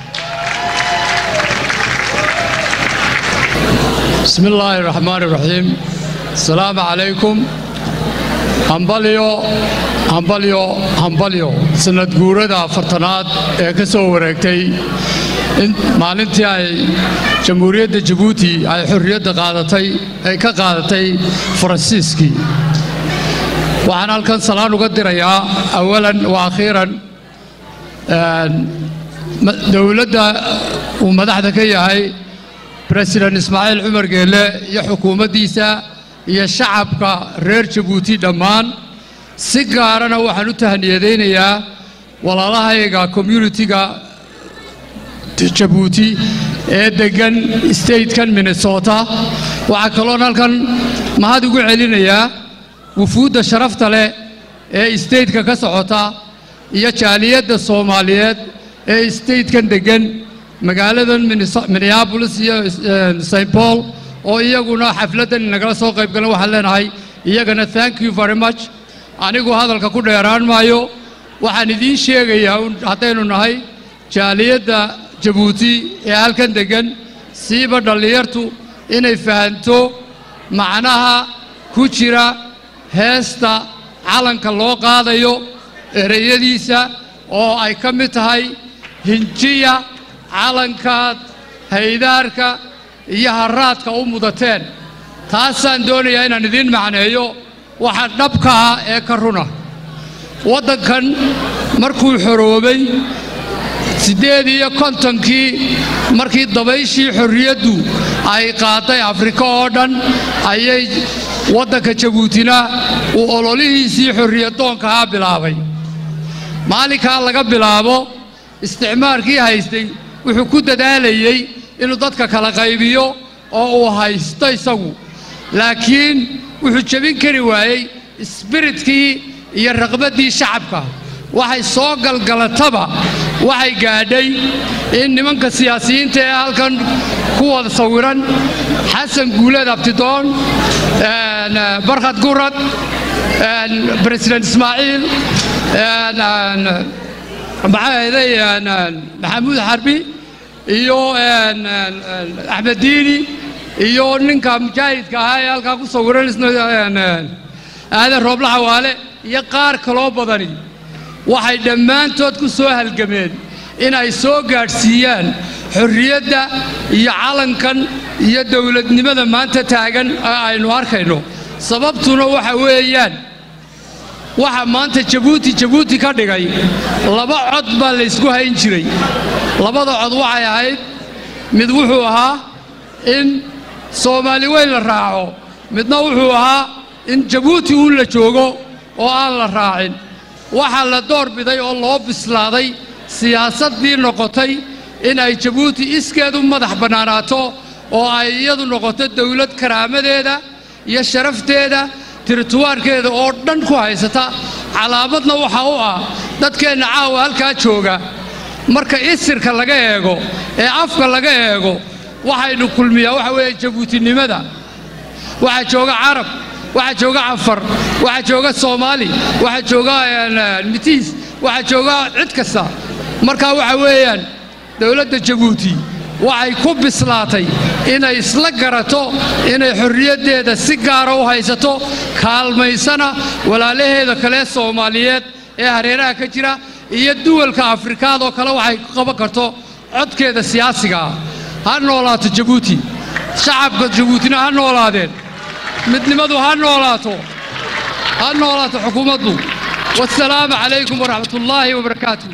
بسم الله الرحمن الرحيم السلام عليكم hambalyo hambalyo hambalyo sanad guurada afartanaad ee ka soo wareegtay in maalintii ay jamhuuriyadda jabuuti ay xorriyadda qaadatay ay ka qaadatay faransiiskii waxaan halkan salaan uga dirayaa awalan wa akhiiran dowladda uu madaxda ka yahay president ismaaciil cumar geelle iyo xukuumaddiisa iyo shacabka reer jabuuti dhammaan si gaarana waxaan u tahaniyadaynayaa walaalahayga communitiga jabuuti ee deggan statekan minnesota waxaa kaloon halkan mahad ugu celinayaa wufuudda sharafta leh ee stateka ka socota iyo jaaliyadda soomaaliyeed ee statekan deggan magaaladan minneabolis iyo st paul oo iyaguna xafladdan nagala soo qayb galan waxaan leenahay iyagana thank you very much anigu hadalka ku dheeraan maayo waxaan idiin sheegayaa haddaynu nahay jaaliyadda jabuuti ee halkan deggan siiba dhallinyartu inay fahanto macnaha ku jira heesta calanka loo qaadayo ereyadiisa oo ay ka mid tahay hinjiya calankaad haydaarka iyo haraadka u mudateen taasaan doonayaa inaan idiin macneeyo waxa dhabka ah ee ka runa waddankan markuu xoroobay siddeed iyo kontonkii markii dabayshii xorriyaddu ay qaaday afrika oo dhan ayay waddanka jabuutina uu ololihiisii xorriyaddoonkahaa bilaabay maalinkaa laga bilaabo isticmaarkii haystay wuxuu ku dadaalayey inuu dadka kala qaybiyo oo uu haysto isagu laakiin wuxuu jebin kari waayey isbiritkii iyo raqbaddii shacabka waxay soo galgalataba waxay gaadhay in nimanka siyaasiyiinta ee halkan ku wada sawiran xasan guuleed abtidoon barkhad gurad president ismaaciil maxaaday maxamuud xarbi iyo axmed diini iyo ninka mujaahidka ahaa ee halkaa ku sawiran isna aadan roobla xawaale iyo qaar kaloo badani waxay dhammaantood ku soo halgameen inay soo gaadhsiiyaan xorriyadda iyo calankan iyo dowladnimada maanta taagan ee aynu arkayno sababtuna waxa weeyaan waxa maanta jabuuti jabuuti ka dhigay laba cod baa laysku hayn jiray labada cod waxay ahayd mid wuxuu ahaa in soomaali weyn la raaco midna wuxuu ahaa in jabuuti uun la joogo oo aan la raacin waxaa la door biday oo loo bislaaday siyaasaddii noqotay in ay jabuuti iskeedu madax bannaanaato oo ay iyadu noqoto dawlad karaamadeeda iyo sharafteeda tirituwaarkeeda oo dhan ku haysata calaamadna waxaa u ah dadkeenna caawa halkaa jooga marka isirka laga eego ee afka laga eego waxaynu kulmiyaa waxa weeye jabuutinimada waxaa jooga carab waxaa jooga cafar waxaa jooga soomaali waxaa jooga mitiis waxaa jooga cid kasta markaa waxa weeyaan dowladda jabuuti waxay ku bislaatay inay isla garato inay xorriyaddeeda si gaara u haysato kaalmaysana walaalaheeda kale soomaaliyeed ee hareeraha ka jira iyo duwalka afrikaad oo kale waxay ku qaban karto codkeeda siyaasiga ah ha noolaato jabuuti shacabka jabuutina ha noolaadeen midnimadu ha noolaato ha noolaato xukuumaddu wasalaamu calaykum waraxmat ullaahi wabarakaatu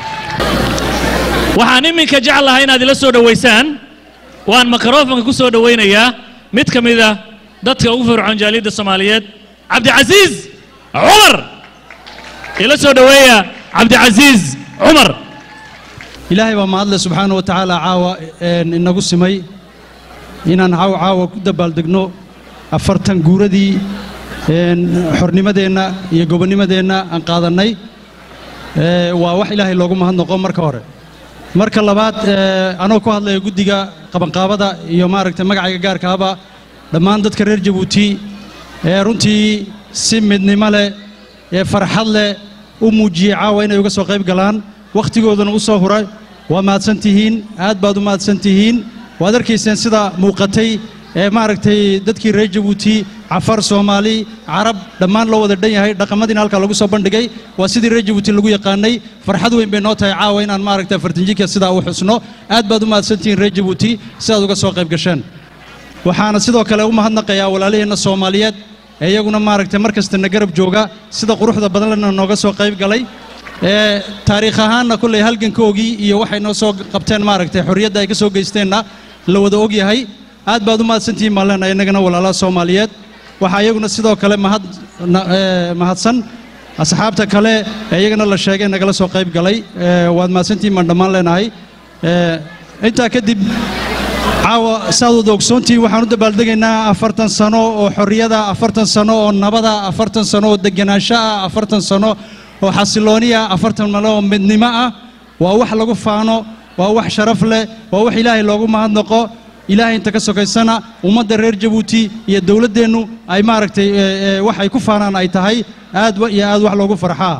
waxaan iminka jeclahay inaad ila soo dhowaysaan waan mikrofonka ku soo dhowaynayaa mid ka mid ah dadka ugu fircoon jaaliyadda soomaaliyeed cabdicasiis cumar ila soo dhoweeya cabdicasiis cumar ilaahay baa mahadle subxaana wa tacaala caawa inagu simay inaan caawa caawa ku dabaaldegno afartan guuradii xornimadeenna iyo gobonnimadeenna aan qaadannay waa wax ilaahay loogu mahadnaqo marka hore marka labaad ee, anoo ku hadlaya guddiga qabanqaabada iyo maaragtay magacayga gaarka ahba dhammaan dadka reer jabuuti ee runtii si midnimo leh ee farxad leh u muujiyey caawa inay uga soo qayb galaan wakhtigoodana u soo huray waa mahadsan tihiin aad baad u mahadsan tihiin waad arkayseen sida muuqatay ee maaragtay dadkii reer jabuuti cafar soomaali carab dhammaan loo wada dhan yahay dhaqamadiina halkaa lagu soo bandhigay waa sidii reer jabuuti lagu yaqaanay farxad weyn bay noo tahay caawa inaan maaragtay fartinjinka sidaa u xusno aad baad u mahadsantihiin reer jabuuti sidaad uga soo qayb gasheen waxaana sidoo kale u mahadnaqayaa walaalaheenna soomaaliyeed ee iyaguna maaragtay mar kasta na garab jooga sida quruxda badanlena nooga soo qayb galay ee taariikh ahaanna kulley halgankoogii iyo waxay noo soo qabteen maaragtay xorriyadda ay ka soo geysteenna la wada og yahay aad baad u mahadsantihiin baan leenahay innagana walaalaha soomaaliyeed waxaa iyaguna sidoo kale mahad na- ee, mahadsan asxaabta kale ee iyagana la sheegay nagala soo qayb galay ee, waad mahadsantihiin baan dhammaan leenahay Ee, intaa kadib caawa saad wada ogsoontihiin waxaan u dabaaldegaynaa afartan sano oo xorriyada afartan sano oo nabada afartan sano oo degenaansho ah afartan sano oo xasilooni ah afartan sano oo midnimo ah waa wax lagu faano waa wax sharaf leh waa wax ilaahay loogu mahadnaqo ilaahay inta ka sokaysana ummadda reer jabuuti iyo dowladdeennu ay maaragtay ee, ee, wax ay ku faanaan ay tahay aad wa- iyo aad wax loogu farxaa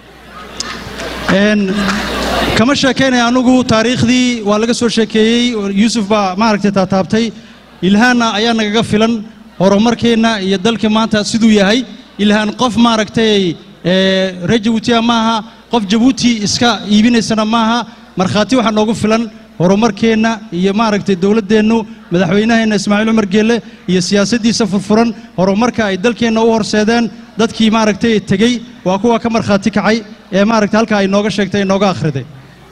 Een, kama sheekaynaya anugu taariikhdii waa laga soo sheekeeyey yuusuf baa maaragtay taataabtay ilhaanna ayaa nagaga filan horumarkeenna iyo dalka maanta siduu yahay ilhaan qof maaragtay ee, reer jabuutiya maaha qof jabuuti iska iibinaysana maaha markhaati waxaa noogu filan horumarkeenna iyo maaragtay dowladdeennu madaxweynaheenna ismaaciil cumar geelle iyo siyaasaddiisa furfuran horumarka ay dalkeenna u horseedeen dadkii maaragtay tegey waa kuwa ka markhaati kacay ee maaragtay halkaa ay nooga sheegtay inooga akhriday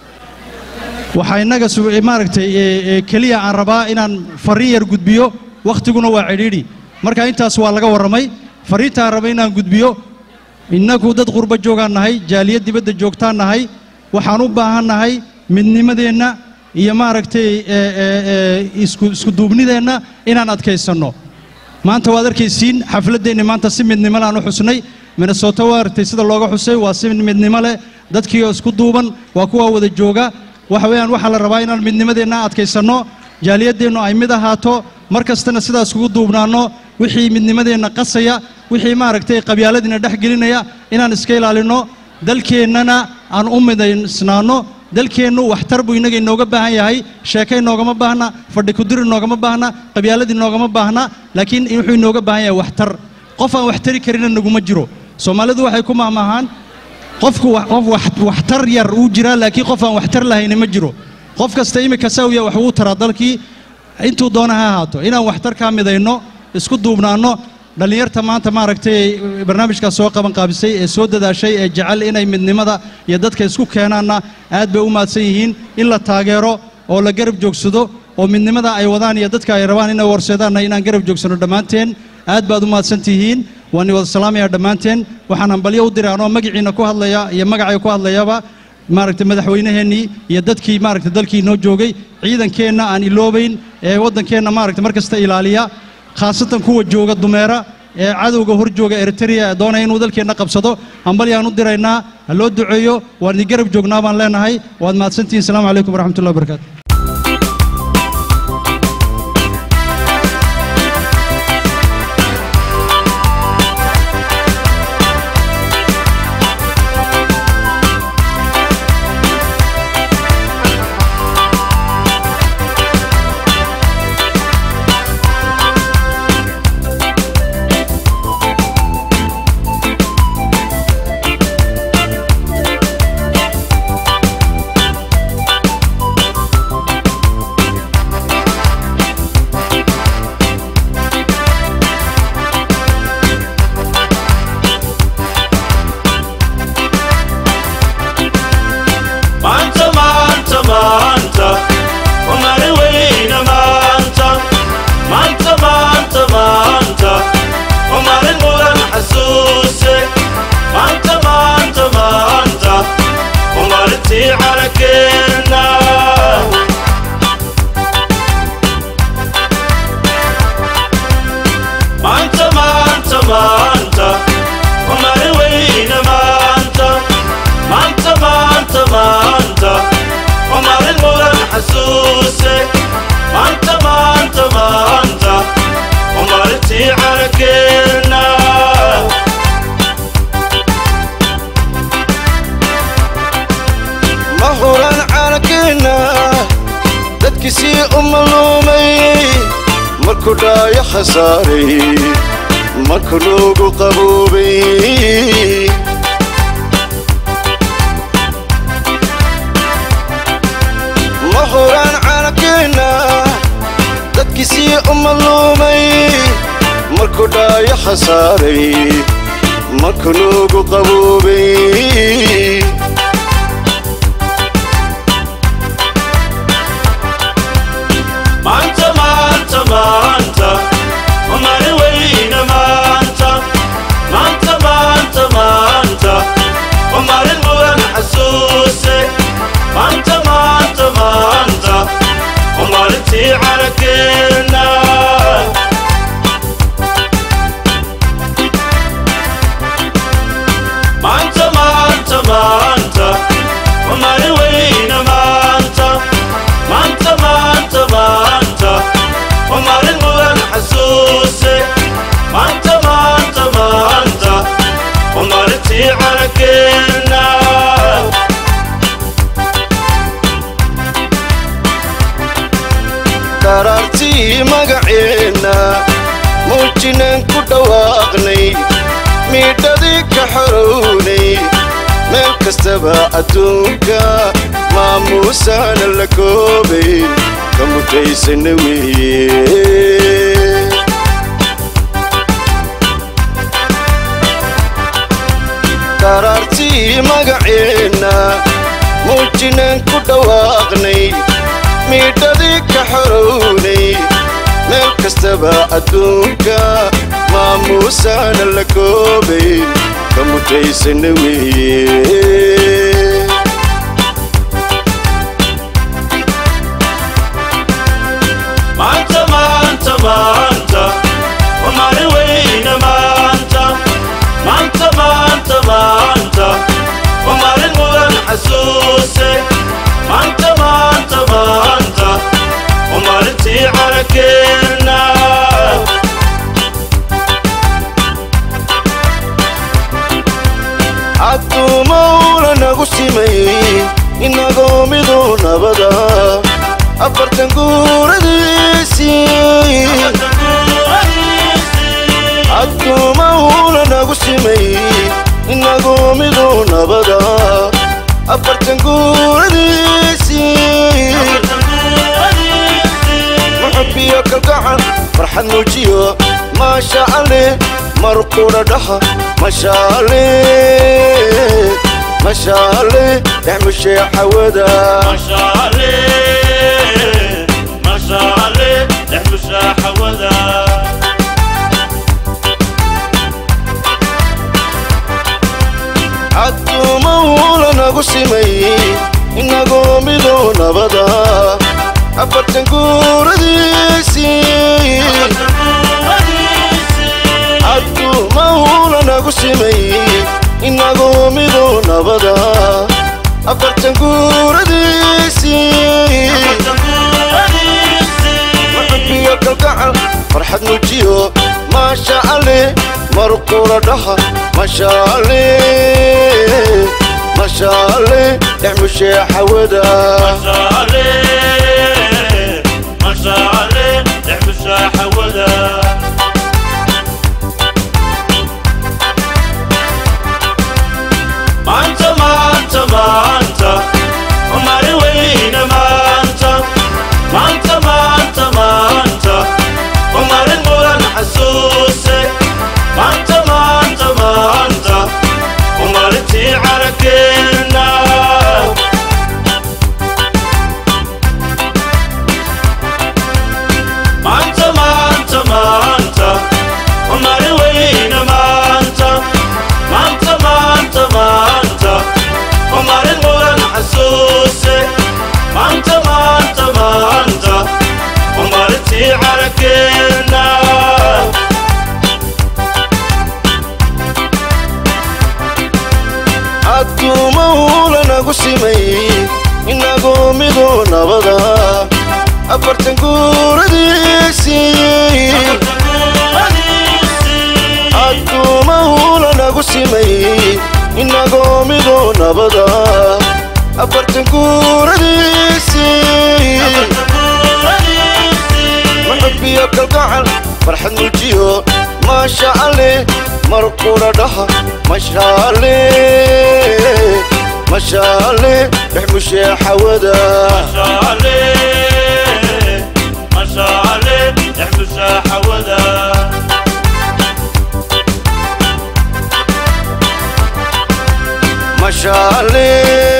waxaa innaga su- ee, maaragtay ee, ee, keliya aan rabaa inaan farriin yar gudbiyo wakhtiguna waa cidhiidhi marka intaas waa laga warramay farriinta aan raba inaan gudbiyo innagu dad qurbo joogaan nahay jaaliyad dibadda joogtaan nahay waxaan u baahan nahay midnimadeenna iyo maaragtay ee, ee, ee, isku isku duubnideenna inaan adkaysanno maanta waad arkaysiin xafladdeenni maanta si midnimo leh aan u xusnay minnesota waa aragtay sida looga xusay waa si midnimo leh dadkii oo isku duuban waa kuwa wada jooga waxa weeyaan waxaa la rabaa inaan midnimadeenna adkaysanno jaaliyaddeennu ay mid ahaato mar kastana sidaas kugu duubnaanno wixii midnimadeenna qasaya wixii maaragtay qabyaaladiina dhex gelinaya inaan iska ilaalinno dalkeennana aan u midaysnaanno dalkeennu waxtar buu innaga inooga baahan yahay sheeke inoogama baahna fadhi kudir inoogama baahna qabyaalad inoogama baahna laakiin wuxuu inooga baahan yahay waxtar qof aan wax tari karina naguma jiro soomaalidu waxay ku mahmahaan qofku wa- qof wax- waxtar yar uu jiraa laakiin qof aan waxtar lahayni ma jiro qof kasta imika saawiya wax uu taraa dalkii intuu doona ha ahaato inaan waxtar kaa midayno isku duubnaanno dhallinyarta maanta maaragtay barnaamijkaas soo qaban qaabisay ee soo dadaashay ee jecel inay midnimada iyo dadka isku keenaanna aad bay u mahadsan yihiin in la taageero oo la garab joogsado oo midnimada ay wadaan iyo dadka ay rabaan inay warseedaanna inaan garab joogsano dhammaanteen aad baad u mahadsan tihiin waan wada salaamayaa dhammaanteen waxaan hambalyo u diray anoo magaciina ku hadlaya iyo magacay ku hadlayaba maaragtay madaxweynaheennii iyo dadkii maaragtay dalkii noo joogay ciidankeenna aan iloobayn ee waddankeenna maaragtay mar kasta ilaaliya khaasatan kuwa jooga dumeera ee cadowga hor jooga eritrea ee doonaya inuu dalkeenna qabsado hambalyaan u diraynaa ha loo duceeyo waan idin garab joognaa baan leenahay waad mahadsantihiin asalaamu calaykum waraxmatullahi wabarakaatu Thank khasaaray marka loogu qaboobay ma horaan caalamkeenna dadkiisii u madluumay markuu dhaayo khasaaray marka loogu qaboobay maanta maanta maanta waa maalin weyna maanta maanta maanta maanta waa maalin mudan xasuuse maanta maanta maanta waa maalintii calankeena maanta maanta maanta waa maalin weyna maanta maanta maanta maanta waa maalin mudan xasuuse maanta maanta maanta waa maalintii calankeena daraartii magaceenna muujinaan ku dhawaaqnay miidhadii ka xorownay meel kastaba adduunka maamuusaana la koobayn ka mutaysana weeye daraartii magaceenna muujinaan ku dhawaaqnay miidhadii ka xorownay meel kastaba adduunka maamuusaana la koobayn ka mutaysana weeye maanta maanta maanta waa maalin weyna maanta maanta maanta maanta waa maalin mudan xasuuse maanta maanta maanta waa maalintii calankeena cadduumowla nagu simay inagoo miduu nabada afartan guuradiisii cadduumowla nagu simay inagoo miduu nabada afartan guuradiisii muxubiyo kalgacan farxad muujiyo maasha alle markudha dhaha mashaale mashaale dhexmushee xawada mashaale mashaale dhexmushaa xawada cadduumowla nagu simay inagoo miduu nabada afartan guuradiisii cadduumowla nagu simay inagoo miduu nabada afartan guuradiisii muxubiyo kalgacal farxad muujiyo maasha alle markula dhaha mashaale mashaale dhexmushee xawada mashaale mashaale dhexmushaa xawada maanta maanta maanta waa maalin weyna maanta maanta maanta maanta waa maalin mudan xasuuse maanta maanta maanta waa maalintii calankeena maanta maanta maanta waa maalin weyna maanta maanta maanta maanta waa maalin mudan xasuuse maanta maanta maanta waa maalintii calankeena cadduumowla nagu simay inagoo miduu nabada afartan guuradiisii cadduumowla nagu simay inagoo miduu nabada afartan guuradiisii muxubiyo kalgacal farxad muljiyo maasha alle mar qura dhaha mashaale mashaale dhex mushee xawada mashaale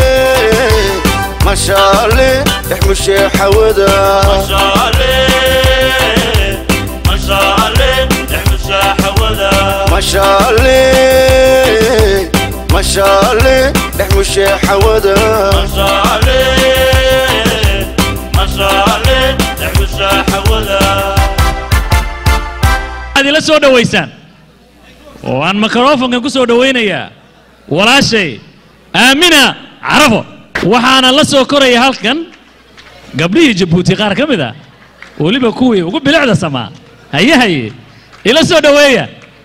mashaale dhex mushee xawada mashaale mashaale dhex mushee xawada waxaad ila soo dhowaysaan oo aan mikrofonkan ku soo dhowaynayaa walaashay aamina carafo waxaana la soo koraya halkan gabdhihii jabuuti qaar ka mid ah weliba kuwii ugu bilicda samaa haye haye ila soo dhoweeya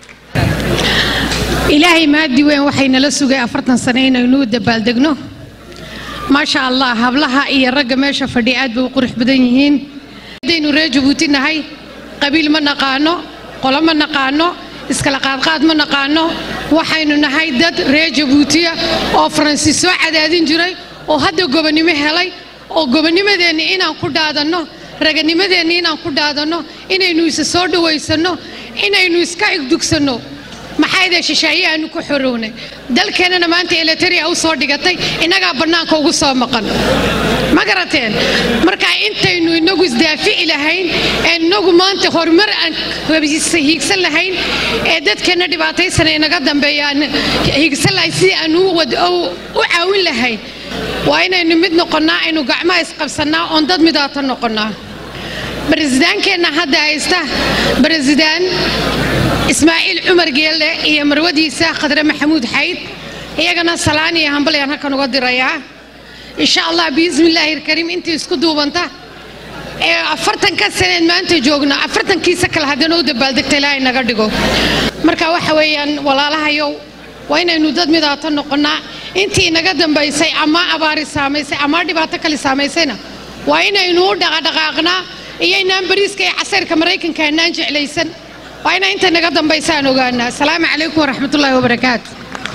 ilaahay maadi weyn waxay nala sugay afartan sane inaynu u dabaaldegno maasha allah hablaha iyo ragga meesha fadhiya aad bay u qurux badan yihiin haddaynu reer jabuuti nahay qabiil ma naqaano qolo ma naqaano iskala qaadqaad ma naqaano waxaynu nahay dad reer jabuutiya oo faransiis soo cadaadin jiray oo hadda gobonnimo helay oo gobonnimadeenni inaan ku dhaadanno raganimadeenni inaan ku dhaadanno inaynu isa soo dhawaysanno inaynu iska igdugsanno maxaydee shisheeye aanu ku xorownay dalkeennana maanta elitaria u soo dhigatay innagaa bannaanka ugu soo maqan ma garateen marka intaynu inagu isdaafici lahayn ee inagu maanta horumar aan hiigsan lahayn ee dadkeenna dhibaataysana inaga dambeeya aan hiigsan lahayn sidii aan u caawin lahayn waa inaynu mid noqonnaa aynu gacmaha isqabsannaa oon dad midaata noqonnaa baresidaankeenna hadda haysta baresidaan ismaaciil cumar geelle iyo marwadiisa khadre maxamuud xayd iyagana salaan iyo hambalyaan halkan uga dirayaa insha allah biismi illaahi alkariim intii isku duubanta ee afartanka saneed maanta joogno afartankiisa kale haddana u dabaaldegta ilaahay naga dhigo marka waxa weeyaan walaalahayow waa inaynu dad midaata noqonnaa intii inaga dambaysay ama abaari saamaysay ama dhibaato kale saamaysayna waa inaynu u dhaqadhaqaaqnaa iyo inaan bariiska iyo casayrka maraykanka anaan jeclaysan waa inaa inta naga dambaysaan ogaanaa asalaamu calaykum waraxmatullaahi wabarakaatu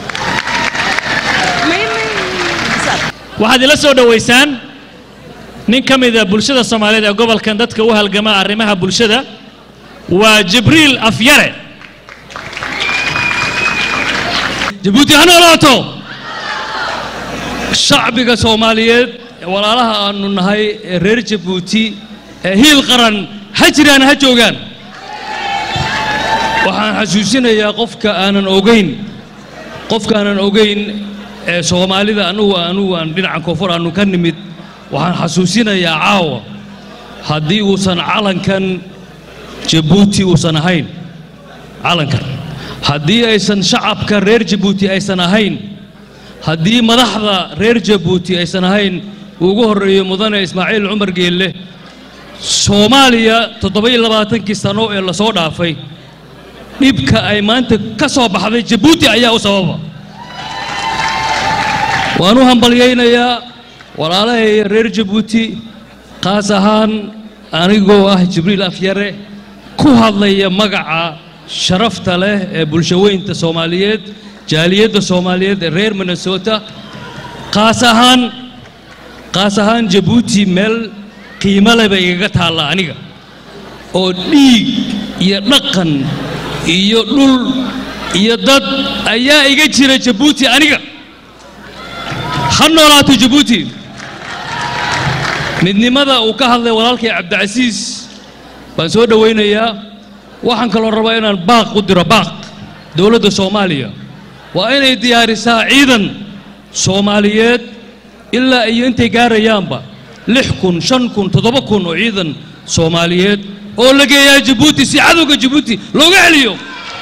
waxaad ila soo dhowaysaan nin ka mida bulshada soomaaliyeed ee gobolkan dadka u halgama arrimaha bulshada waa jibriil afyare jabuuti ha noolaato shacbiga soomaaliyeed ee walaalaha aanu nahay ee reer jabuuti ee hiil qaran ha jiraan ha joogaan waxaan xasuusinayaa qofka aanan ogayn qofka aanan ogayn ee soomaalida anugu anugu aan dhinaca koonfur aanu ka nimid waxaan xasuusinayaa caawa haddii uusan calankan jabuuti uusan ahayn calankan haddii aysan shacabka reer jabuuti aysan ahayn haddii madaxda reer jabuuti aysan ahayn ugu horreeyo mudane ismaaciil cumar geelle soomaaliya toddoba-iyo labaatankii sano ee lasoo dhaafay dhibka ay maanta ka soo baxday jabuuti ayaa u sababa waan u hambalyaynayaa walaalahay reer jabuuti qaas ahaan anigoo ah jibriil afyare ku hadlaya magaca sharafta leh ee bulshaweynta soomaaliyeed jaaliyadda soomaaliyeed ee reer minnesota qaas ahaan qaas ahaan jabuuti meel qiimo leh bay igaga taalla aniga oo dhiig iyo dhaqan iyo dhul iyo dad ayaa iga jira jabuuti aniga ha noolaato jabuuti midnimada uu ka hadlay walaalkay cabdicasiis baan soo dhowaynayaa waxaan kaloo rabaa inaan baaq u diro baaq dowladda soomaaliya waa inay diyaarisaa ciidan soomaaliyeed ilaa iyo intay gaarayaanba lix kun shan kun toddoba kun oo ciidan soomaaliyeed oo la geeyaa jabuuti si cadowga jabuuti looga celiyo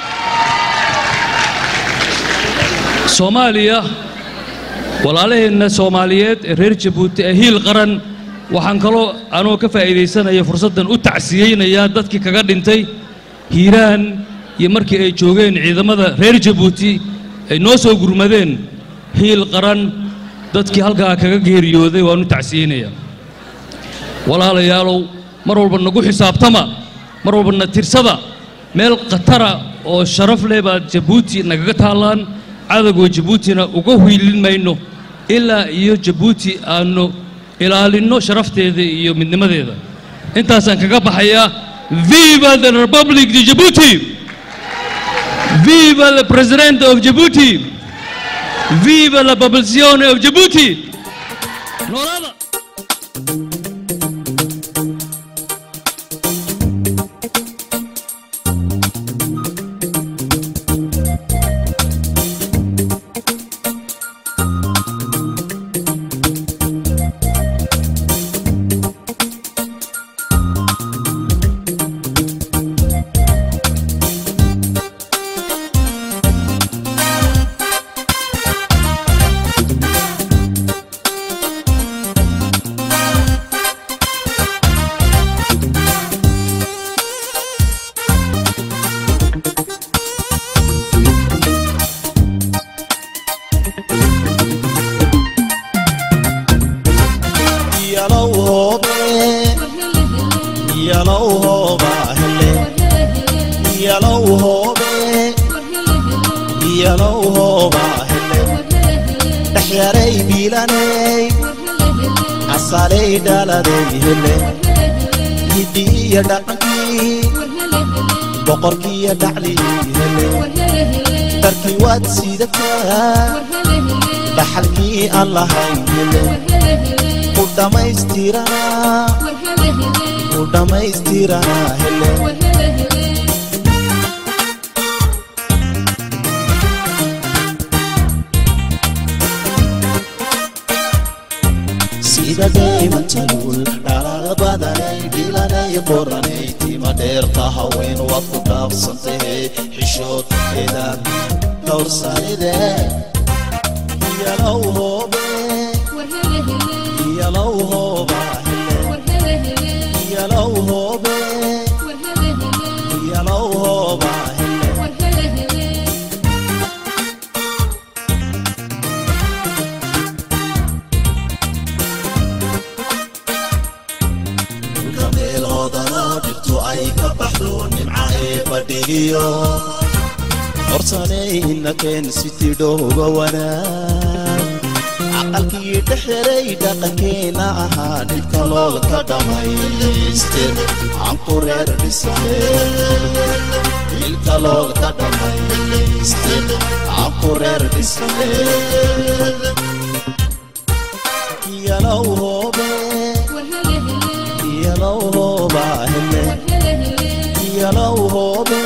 soomaaliya walaalaheenna soomaaliyeed ee reer jabuuti ee hiil qaran waxaan kaloo anoo ka faa'iidaysanaya fursaddan u tacsiyeynayaa dadkii kaga dhintay hiiraan iyo markii ay joogeen ciidamada reer jabuuti ay noo soo gurmadeen hiil qaran dadkii halkaa kaga geeriyooday waan u tacsiyeynayaa walaalayaalow mar walba nagu xisaabtama mar walba na tirsada meel khatara oo sharaf leh baad jabuuti nagaga taallaan cadowga jabuutina uga hiilin mayno ilaa iyo jabuuti aanu ilaalinno sharafteeda iyo midnimadeeda intaasaan kaga baxayaa viva the republic de jabuuti viva the president of jabuuti viva la popolazione of jabuuti noolada yalow hoobe yalow hooba hele yalow hoobe yalow hooba hele dhexyaray biilaney casaley dhaladay hele hiddiiyo dhaqankii boqorkiiyo dhaclii hele darkii waad sidataa dhaxalkii aan lahayn hele ku dhammaystiranaa ku dhammaystiranaa hele sida dhaymantaluul dhalaala badanay dhilanay qoranay tima dheerta haween waad ku dhaafsantahay xishoodkeeda dhowrsanide yalow hoobe yalow hooba hele yalow hoobe yalow hooba hele dhulka meeloodanoo dhirtu ay ka baxdo nimca ee fadhigiyo horsanay inakeen siti dhowga wanaag caqalkii dhexeray dhaqankeena ahaa dhibka loolka dhammaystir aanku reer dhisane ilka loolka dhammaystir aanku reer dhisane yalow hoobe yalow hooba hele yalow hoobe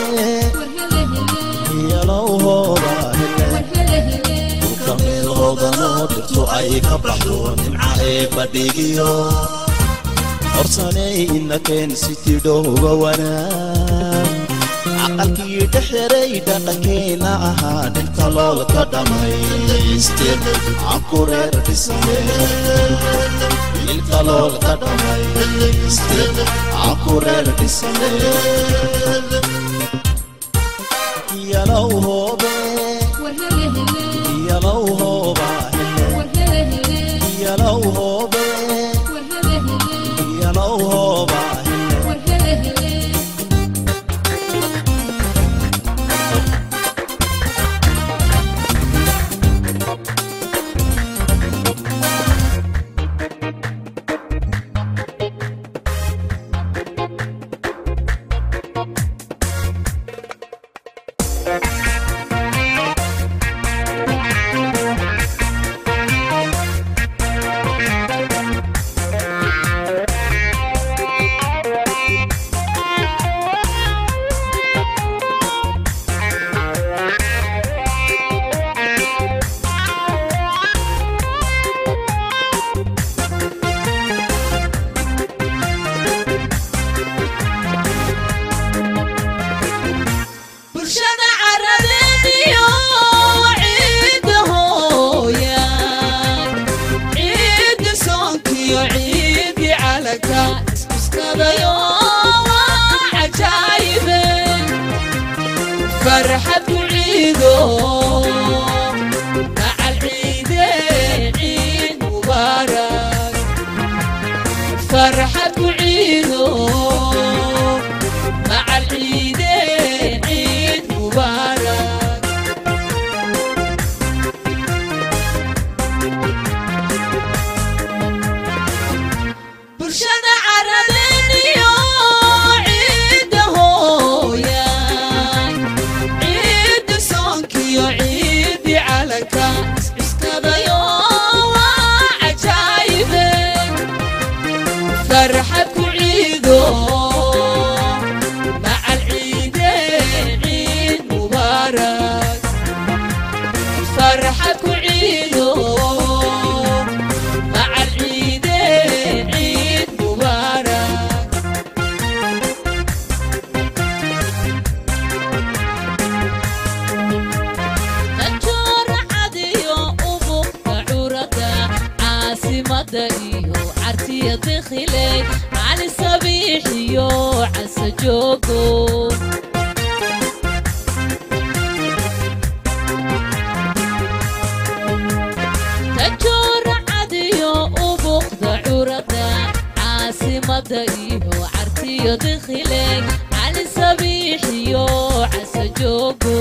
yalow hooba hele dhulka meelhoodanoo dhirtu ay ka baxdo nimca ee badhigiyo horsanay inakeen siti dhowga wanaag caqalkii dhexeray dhaqankeena ahaa dhibka loolka dhammaystir aanku reer dhisane ilka loolka dhammaystir aanku reer dhisane yalow hoobe yalow hooba hele yalow hoobe yalow hooba hele calanka iscuskadayo waa cajaayibe farxad ku ciido macal ciide ciid mubaarak farxad ku ciido macal ciide ciid mubaarak dajoora cadiyo ubuqda curada caasimada iyo cartiya dikhiley cali sabiix iyo casa joogo dajoora cadiyo ubuqda curada caasimada iyo cartiyo dikhiley cali sabiix iyo casa joogo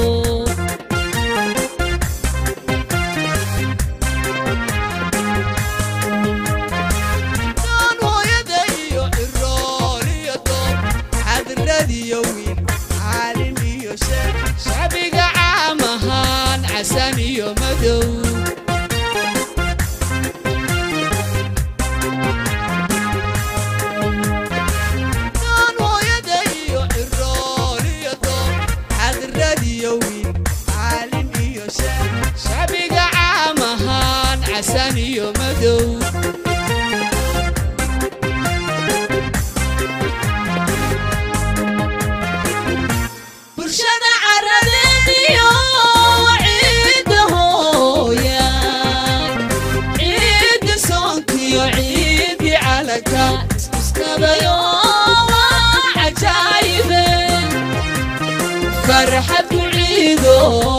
hooyada iyo cirool iyo doob xadradiyo wiil caalim iyo sheekh shacbiga caam ahaan casan iyo madow Daan hooyada iyo cirool iyo doob xadradiyo wiil caalim iyo sheekh shacbiga caam ahaan casan iyo madow bulshada caradeediyo ciidda hooya ciidda soonkiyo ciiddi calanka iskuskabayo waa cajaayibe farxad ku ciido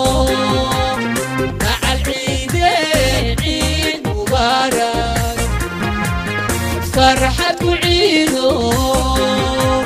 macal ciide ciid mubaarak farxad ku ciido